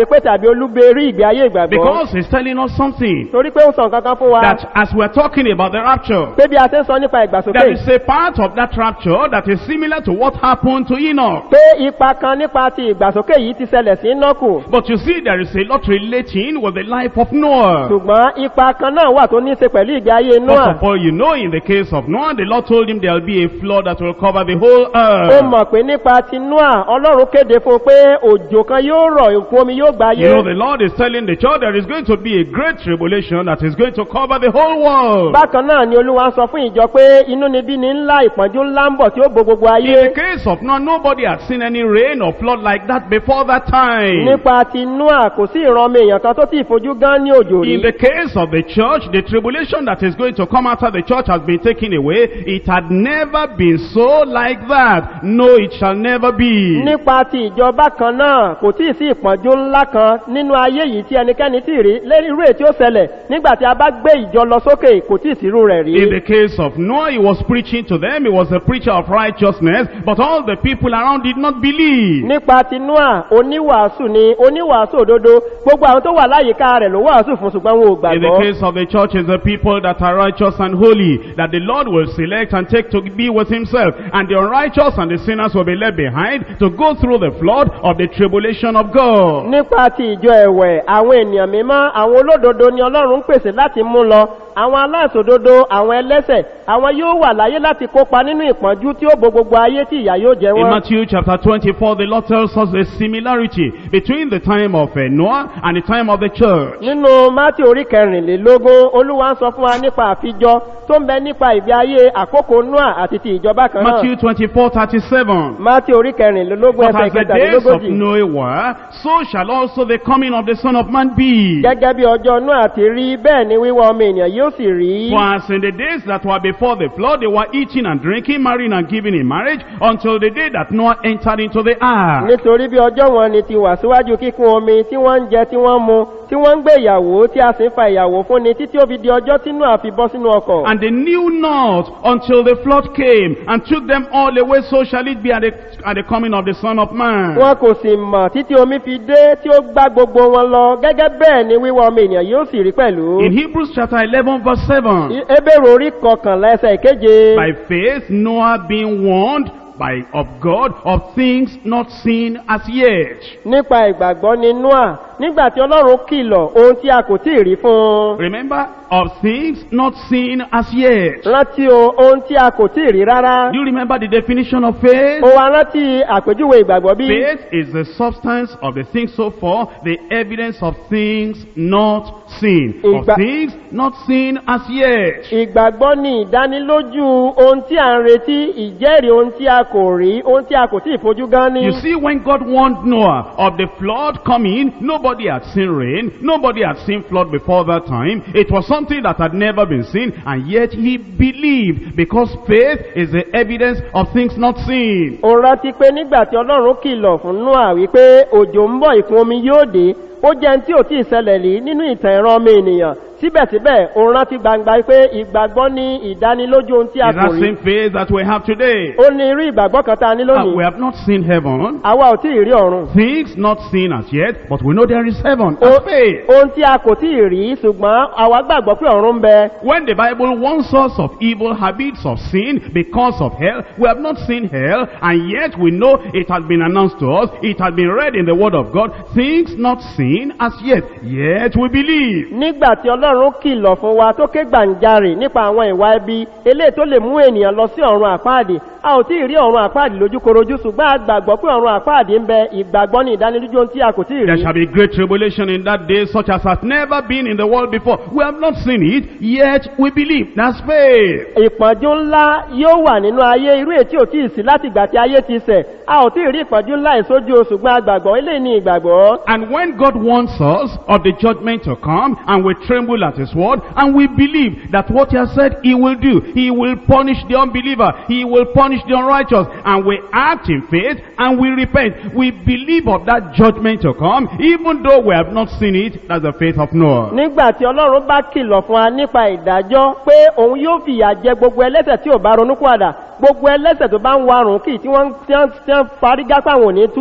olúberí ìgbé ayé ìgbàgbọ́ Because he's telling us something. torí pé ó sọ nǹkan kan fún wa That as we're talking about the rapture, pé bí a ṣe ń sọ nípa ìgbàsókè there is a part of that rapture that is similar to what happened to Enoch. pé ipa kan nípa ti ìgbàsókè yìí ti ṣẹlẹ̀ sí nọ́kù But you see, there is a lot relating with the life of Noah. ṣùgbọ́n ipa kan náà wà tó ní í ṣe pẹ̀lú ìgbé ayé First noah of all, you know in the case of Noah, the Lord told him there will be a flood that will cover the whole ó earth. mọ̀ pé nípa ti noah ọlọ́run kéde fún un pé òjò kan yóò rọ̀ ìkún omi yóò gbáyé You know, the Lord is telling the church there is going to be a great tribulation that is going to cover the whole world. bákan náà ni olúwa ń sọ fún ìjọ pé inú níbí ni ńlá ìpọ́njú ńlá ń bọ̀ tí ó bo gbogbo In ayé the case of Noah, nobody had seen any rain or flood like that before that time. nípa ti noah kò sí ìran ọmọ èèyàn kan tó ti fojú gán ní òjò rí In the case of the church, the tribulation that is going to come after the church has been taken away. It had never been so like that. No, it shall never be. nípa ti ìjọba kan náà kò tí ì sí ìpọ́njú ńlá kan nínú ayé yìí tí ẹnikẹ́ni tí ì rí lérí irú èyí tí ó ṣẹlẹ̀ nígbà tí a bá gbé ìjọ lọ sókè kò tí ì sírú rẹ̀ rí In the case of Noah, he was preaching to them. He was a preacher of righteousness, but all the people around did not believe. nípa ti noah oníwàásù ni oníwàásù òdodo gbogbo àwọn tó wà láyìíká rẹ̀ ló wàásù fún ṣùgbọ́n wọn ò In the gbàgbọ́ case of the church, is the people that are righteous and holy, that the Lord will select and take to be with himself. And the unrighteous and the sinners will be left behind to go through the flood of the tribulation of God. nípa ti ìjọ ẹ̀wẹ̀ àwọn ènìyàn mímọ́ àwọn olódodo ni ọlọ́run ń pèsè láti mú lọ àwọn aláìsòdodo àwọn ẹlẹ́sẹ̀ àwọn yóò wà láyé láti kópa nínú ìpọ́njú tí ó bo gbogbo ayé tí ìyà yóò jẹ In wọ́n Matthew chapter 24, the Lord tells us the similarity between the time of uh, Noah and the time of the church. nínú mátì orí kẹrìnlélógún olúwa ń sọ fún wa nípa àfijọ tó ń bẹ nípa ìgbé ayé àkókò noah àti ti ìjọba kan náà Matthew 24, 37. mátì orí kẹrìnlélógún But ẹsẹ̀ as the days of ìkẹtàlélógójì Noah were, so shall also the coming of the Son of Man be. gẹ́gẹ́ bí ọjọ́ noah ti rí bẹ́ẹ̀ ni wíwá ọmọ ènìyàn yóò sì rí For as in the days that were before the flood, they were eating and drinking, marrying and giving in marriage, until the day that Noah entered into the ark. nítorí bí ọjọ́ wọn ni ti wà síwájú kíkún omi tí wọ́n ń jẹ tí wọ́n ń mu tí wọ́n ń gbé ìyàwó tí a sì ń fa ìyàwó fún ni títí ó fi di ọjọ́ tí noah fi bọ́ sínú ọkọ̀ And they knew not until the flood came and took them all away, so shall it be at the, at the coming of the Son of Man. wọn kò sì mọ̀ títí omi fi dé tí ó gbá gbogbo wọn lọ gẹ́gẹ́ bẹ́ẹ̀ ni wíwá ọmọ ènìyàn yóò sì rí pẹ̀lú In Hebrews chapter 11 verse 7, ebèrò orí kọkànlá ẹsẹ̀ ìkeje by faith Noah being warned by of God of things not seen as yet. nípa ìgbàgbọ́ ni noah nígbà tí ọlọ́run kìlọ̀ ohun tí a kò tí ì rí fún un Remember, of things not seen as yet. rántí o ohun tí a kò tí ì rí rárá Do you remember the definition of faith? ó wá rántí àpèjúwe ìgbàgbọ́ bí Faith is the substance of the things so far, the evidence of things not seen. Of Ìgbà- things not seen as yet. ìgbàgbọ́ ni ìdánilójú ohun tí a ń retí ìjẹ́rìí ohun tí a kò rí ohun tí a kò tí ì fojú gan ní You see, when God warned Noah of the flood coming, nobody had seen rain, nobody had seen flood before that time. It was something that had never been seen, and yet he believed because faith is the evidence of things not seen. ó rántí pé nígbà tí ọlọ́run kìlọ̀ fún noah wípé òjò ń bọ̀ ìkún omi yóò dé ó jẹ́ ní tí ò tí ì ṣẹlẹ̀ rí nínú ìtàn ìran ọmọ ènìyàn síbẹ̀síbẹ̀ ó rántí gbangba pé ìgbàgbọ́ ní ìdánilójú ohun tí a It's kò that rí same faith that we have today. ó ní irú ìgbàgbọ́ kan tá a ní Uh, we lónìí have not seen heaven, àwa ò tí ì rí ọ̀run things not seen as yet, but we know there is heaven. Ó- As faith. ohun tí a kò tí ì rí ṣùgbọ́n àwa gbàgbọ́ pé ọ̀run ń bẹ When the Bible warns us of evil habits of sin because of hell, we have not seen hell, and yet we know it has been announced to us, it has been read in the Word of God, things not seen as yet, yet we believe. nígbà tí ọlọ́run kìlọ̀ fún wa tó ké gbàǹjarè nípa àwọn ìwà ẹbí eléyìí tó lè mú ènìyàn lọ sí ọ̀run àpáàdì a ò tí ì rí ọ̀run àpáàdì lójúkorojú ṣùgbọ́n a gbàgbọ́ pé ọ̀run àpáàdì ń bẹ ìgbàgbọ́ ní ìdánilójú ohun tí a kò tí ì There rí shall be great tribulation in that day, such as has never been in the world before. We have not seen it, yet we believe. That's faith. ìpọ́njú ńlá yóò wà nínú ayé irú ètí ò tí ì sí láti ìgbà tí ayé ti sẹ̀ a ò tí ì rí ìpọ́njú ńlá ìsójú o ṣùgbọ́n a gbàgbọ́ eléyìí ní ìgbàgbọ́ And when God warns us of the judgment to come, and we tremble at His word, and we believe that what He has said He will do, He will punish the unbeliever, He will punish the unrighteous, and we act in faith, and we repent. We believe of that judgment to come, even though we have not seen it, that's the faith of Noah. nígbà tí ọlọ́run bá kìlọ̀ fún wa nípa ìdájọ́ pé òun yóò fìyà jẹ gbogbo ẹlẹ́sẹ̀ tí ò bá ronú padà gbogbo ẹlẹ́sẹ̀ tó bá ń warùn kì tí wọ́n tí wọ́n tí wọ́n fárígá pàwọn ò ní túbá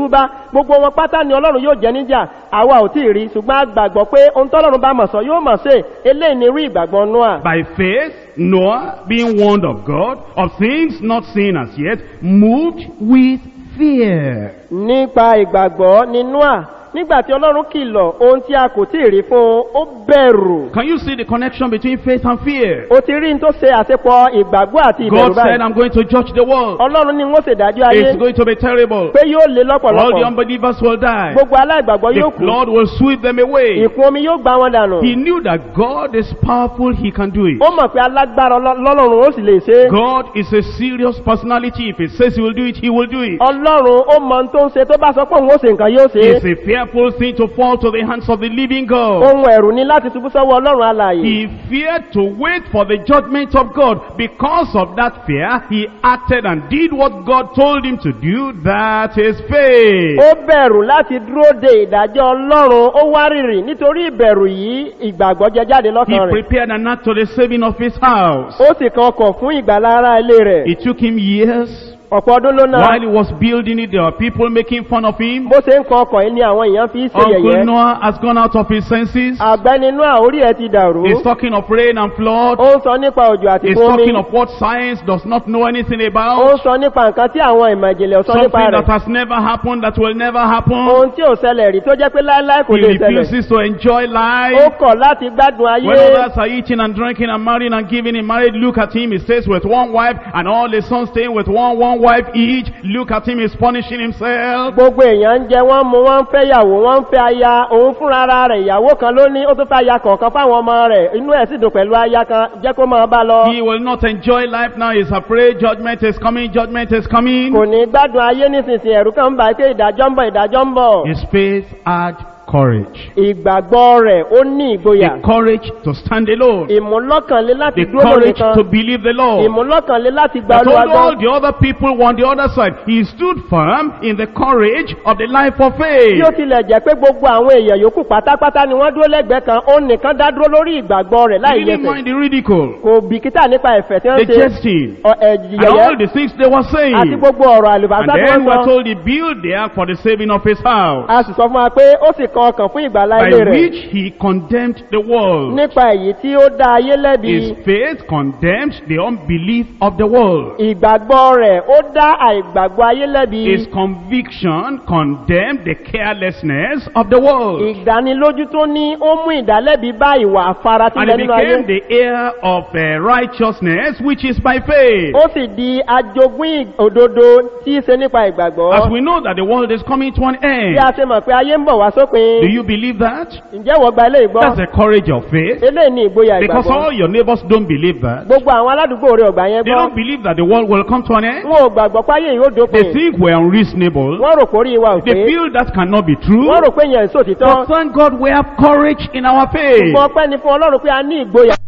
gbogbo wọn pátá ni ọlọ́run yóò jẹ níjà àwa ò tí ì rí ṣùgbọ́n a gbàgbọ́ pé ohun tọ́lọ́run bá mọ̀ sọ yóò mọ̀ ṣe eléyìí ni irú ìgbàgbọ́ noah By faith, Noah, being warned of God, of things not seen as yet, moved with fear. nípa ìgbàgbọ́ ni noah nígbà tí ọlọ́run kìlọ̀ ohun tí a kò tí ì rí fún un ó bẹ̀rù Can you see the connection between faith and fear? o ti rí n tó ṣe àṣepọ̀ ìgbàgbọ́ àti ìbẹ̀rù God said, báyìí I'm going to judge the world. ọlọ́run ní wọ́n ṣèdájọ́ ayé It's going to be terrible. pé yóò lé All the lọ́pọ̀lọpọ̀ unbelievers will die. gbogbo aláìgbàgbọ́ The yóò kú flood will sweep them away. ìkún omi yóò gbá wọn dànù He knew that God is powerful, He can do it. ó mọ̀ pé alágbára ọlọ́- lọ́lọ́run ó sì lè ṣe é God is a serious personality. If He says He will do it, He will do it. ọlọ́run ó mọ ohun tó ń ṣe tó bá sọ pé òun ó ṣe nǹkan yóò ṣe é It's a fearful thing to fall to the hands of the living God. ohun ẹ̀rù ni láti ṣubú sọ́wọ́ ọlọ́run alààyè He feared to wait for the judgment of God. Because of that fear, he acted and did what God told him to do. That is faith. ó bẹ̀rù láti dúró de ìdájọ́ ọlọ́run ó wá rìrì nítorí ìbẹ̀rù yìí ìgbàgbọ́ jẹ jáde He lọ́kàn rẹ̀ prepared an act to the saving of his house. ó sì kan ọkọ̀ fún ìgbàlá ara ilé rẹ̀ It took him years. ọ̀pọ̀ ọdún ló náà While he was building it, there were people making fun of him. bó ṣe ń kan ọkọ̀ yìí ni àwọn èèyàn fi ń ṣe Uncle yẹ̀yẹ́ Noah has gone out of his senses. àgbẹ́ni inú àórí ẹ̀ ti dàrú He's talking of rain and flood. ó ń sọ nípa òjò àti He's fún omi talking of what science does not know anything ó about. ń sọ nípa nǹkan tí àwọn ìmọ̀ ìjìnlẹ̀ ò sọ nípa Something rẹ̀ that has never happened, that will never happen. ohun tí ò ṣẹlẹ̀ rí tó jẹ́ pé láéláé kò He lè ṣẹlẹ̀ refuses to enjoy ó life. kọ̀ láti gbádùn ayé When others are eating and drinking and marrying and giving in marriage, look at him. He stays with one wife and all his sons staying with one, one wife each. Look at him. He's punishing himself. gbogbo èèyàn ń jẹ wọn mu wọn ń fẹ́ yàwó wọn ń fẹ́ aya òun fúnra ara rẹ̀ ìyàwó kan ló ní ó tún fẹ́ aya kọ̀ọ̀kan fáwọn ọmọ rẹ̀ inú ẹ̀ sì dùn pẹ̀lú aya kan jẹ́ kó máa bá lọ He will not enjoy life now. He's afraid judgment is coming. Judgment is coming. kò ní gbádùn ayé nísinsìnyí ẹ̀rú kan ń bá pé ìdájọ́ ń bọ̀ ìdájọ́ ń bọ̀ His faith had courage. ìgbàgbọ́ rẹ̀ ó ní ìgboyà The courage to stand alone. ìmúlọ́kànlé láti The dúró lórí courage kan to believe the Lord. ìmúlọ́kànlé láti gba But olúwa all, all gbọ́ the other people on the other side, he stood firm in the courage of the life of bí faith. ó tilẹ̀ jẹ́ pé gbogbo àwọn èèyàn yòókù pátápátá ni wọ́n dúró lẹ́gbẹ̀ẹ́ kan ó nìkan dá dúró lórí ìgbàgbọ́ rẹ̀ He láì didn't yẹsẹ̀ mind the ridicule, kò bìkítà nípa ẹ̀fẹ̀ tí wọ́n the ṣe jesting, ọ- ẹ̀, and all yẹ̀yẹ́ the things they were àti saying. gbogbo ọ̀rọ̀ And àlùbásá tí then wọ́n we're sọ told he built the ark for the saving of his house, a sì sọ fún wa pé ó sì kan ọkàn fún ìgbàlá by ilé rẹ̀ which he condemned the world. nípa èyí tí ó dá ayé lẹ́bi His faith condemned the unbelief of the world. ìgbàgbọ́ rẹ̀ ó dá àìgbàgbọ́ ayé lẹ́bi His conviction condemned the carelessness of the world. ìdánilójú tó ní ó mú ìdálẹ́bi bá ìwà And àfaratílẹ̀ he nínú ayé became the heir of uh, righteousness, which is by faith. ó sì di ajogún òdodo tí í ṣe nípa As ìgbàgbọ́ we know that the world is coming to an bí end. a ṣe mọ̀ pé ayé ń bọ̀ wá sópin Do you believe that? ǹjẹ́ wọ́n gba ilé ìgbọ́ That's the courage of faith. eléyìí ní ìgboyà Because ìgbàgbọ́ all your neighbors don't believe that. gbogbo àwọn aládùúgbò rẹ̀ ọ̀gbà yẹn They gbọ́ don't believe that the world will come to an end. wọn ò gbàgbọ́ páyé yìí ó They dópin think we're unreasonable. wọ́n rò pórí wa ò They pé feel that cannot be true. wọ́n rò pé yẹn èso títọ́ But thank God we have courage in our faith. ṣùgbọ́n ọpẹ́ ni fún ọlọ́run pé a ní ìgboyà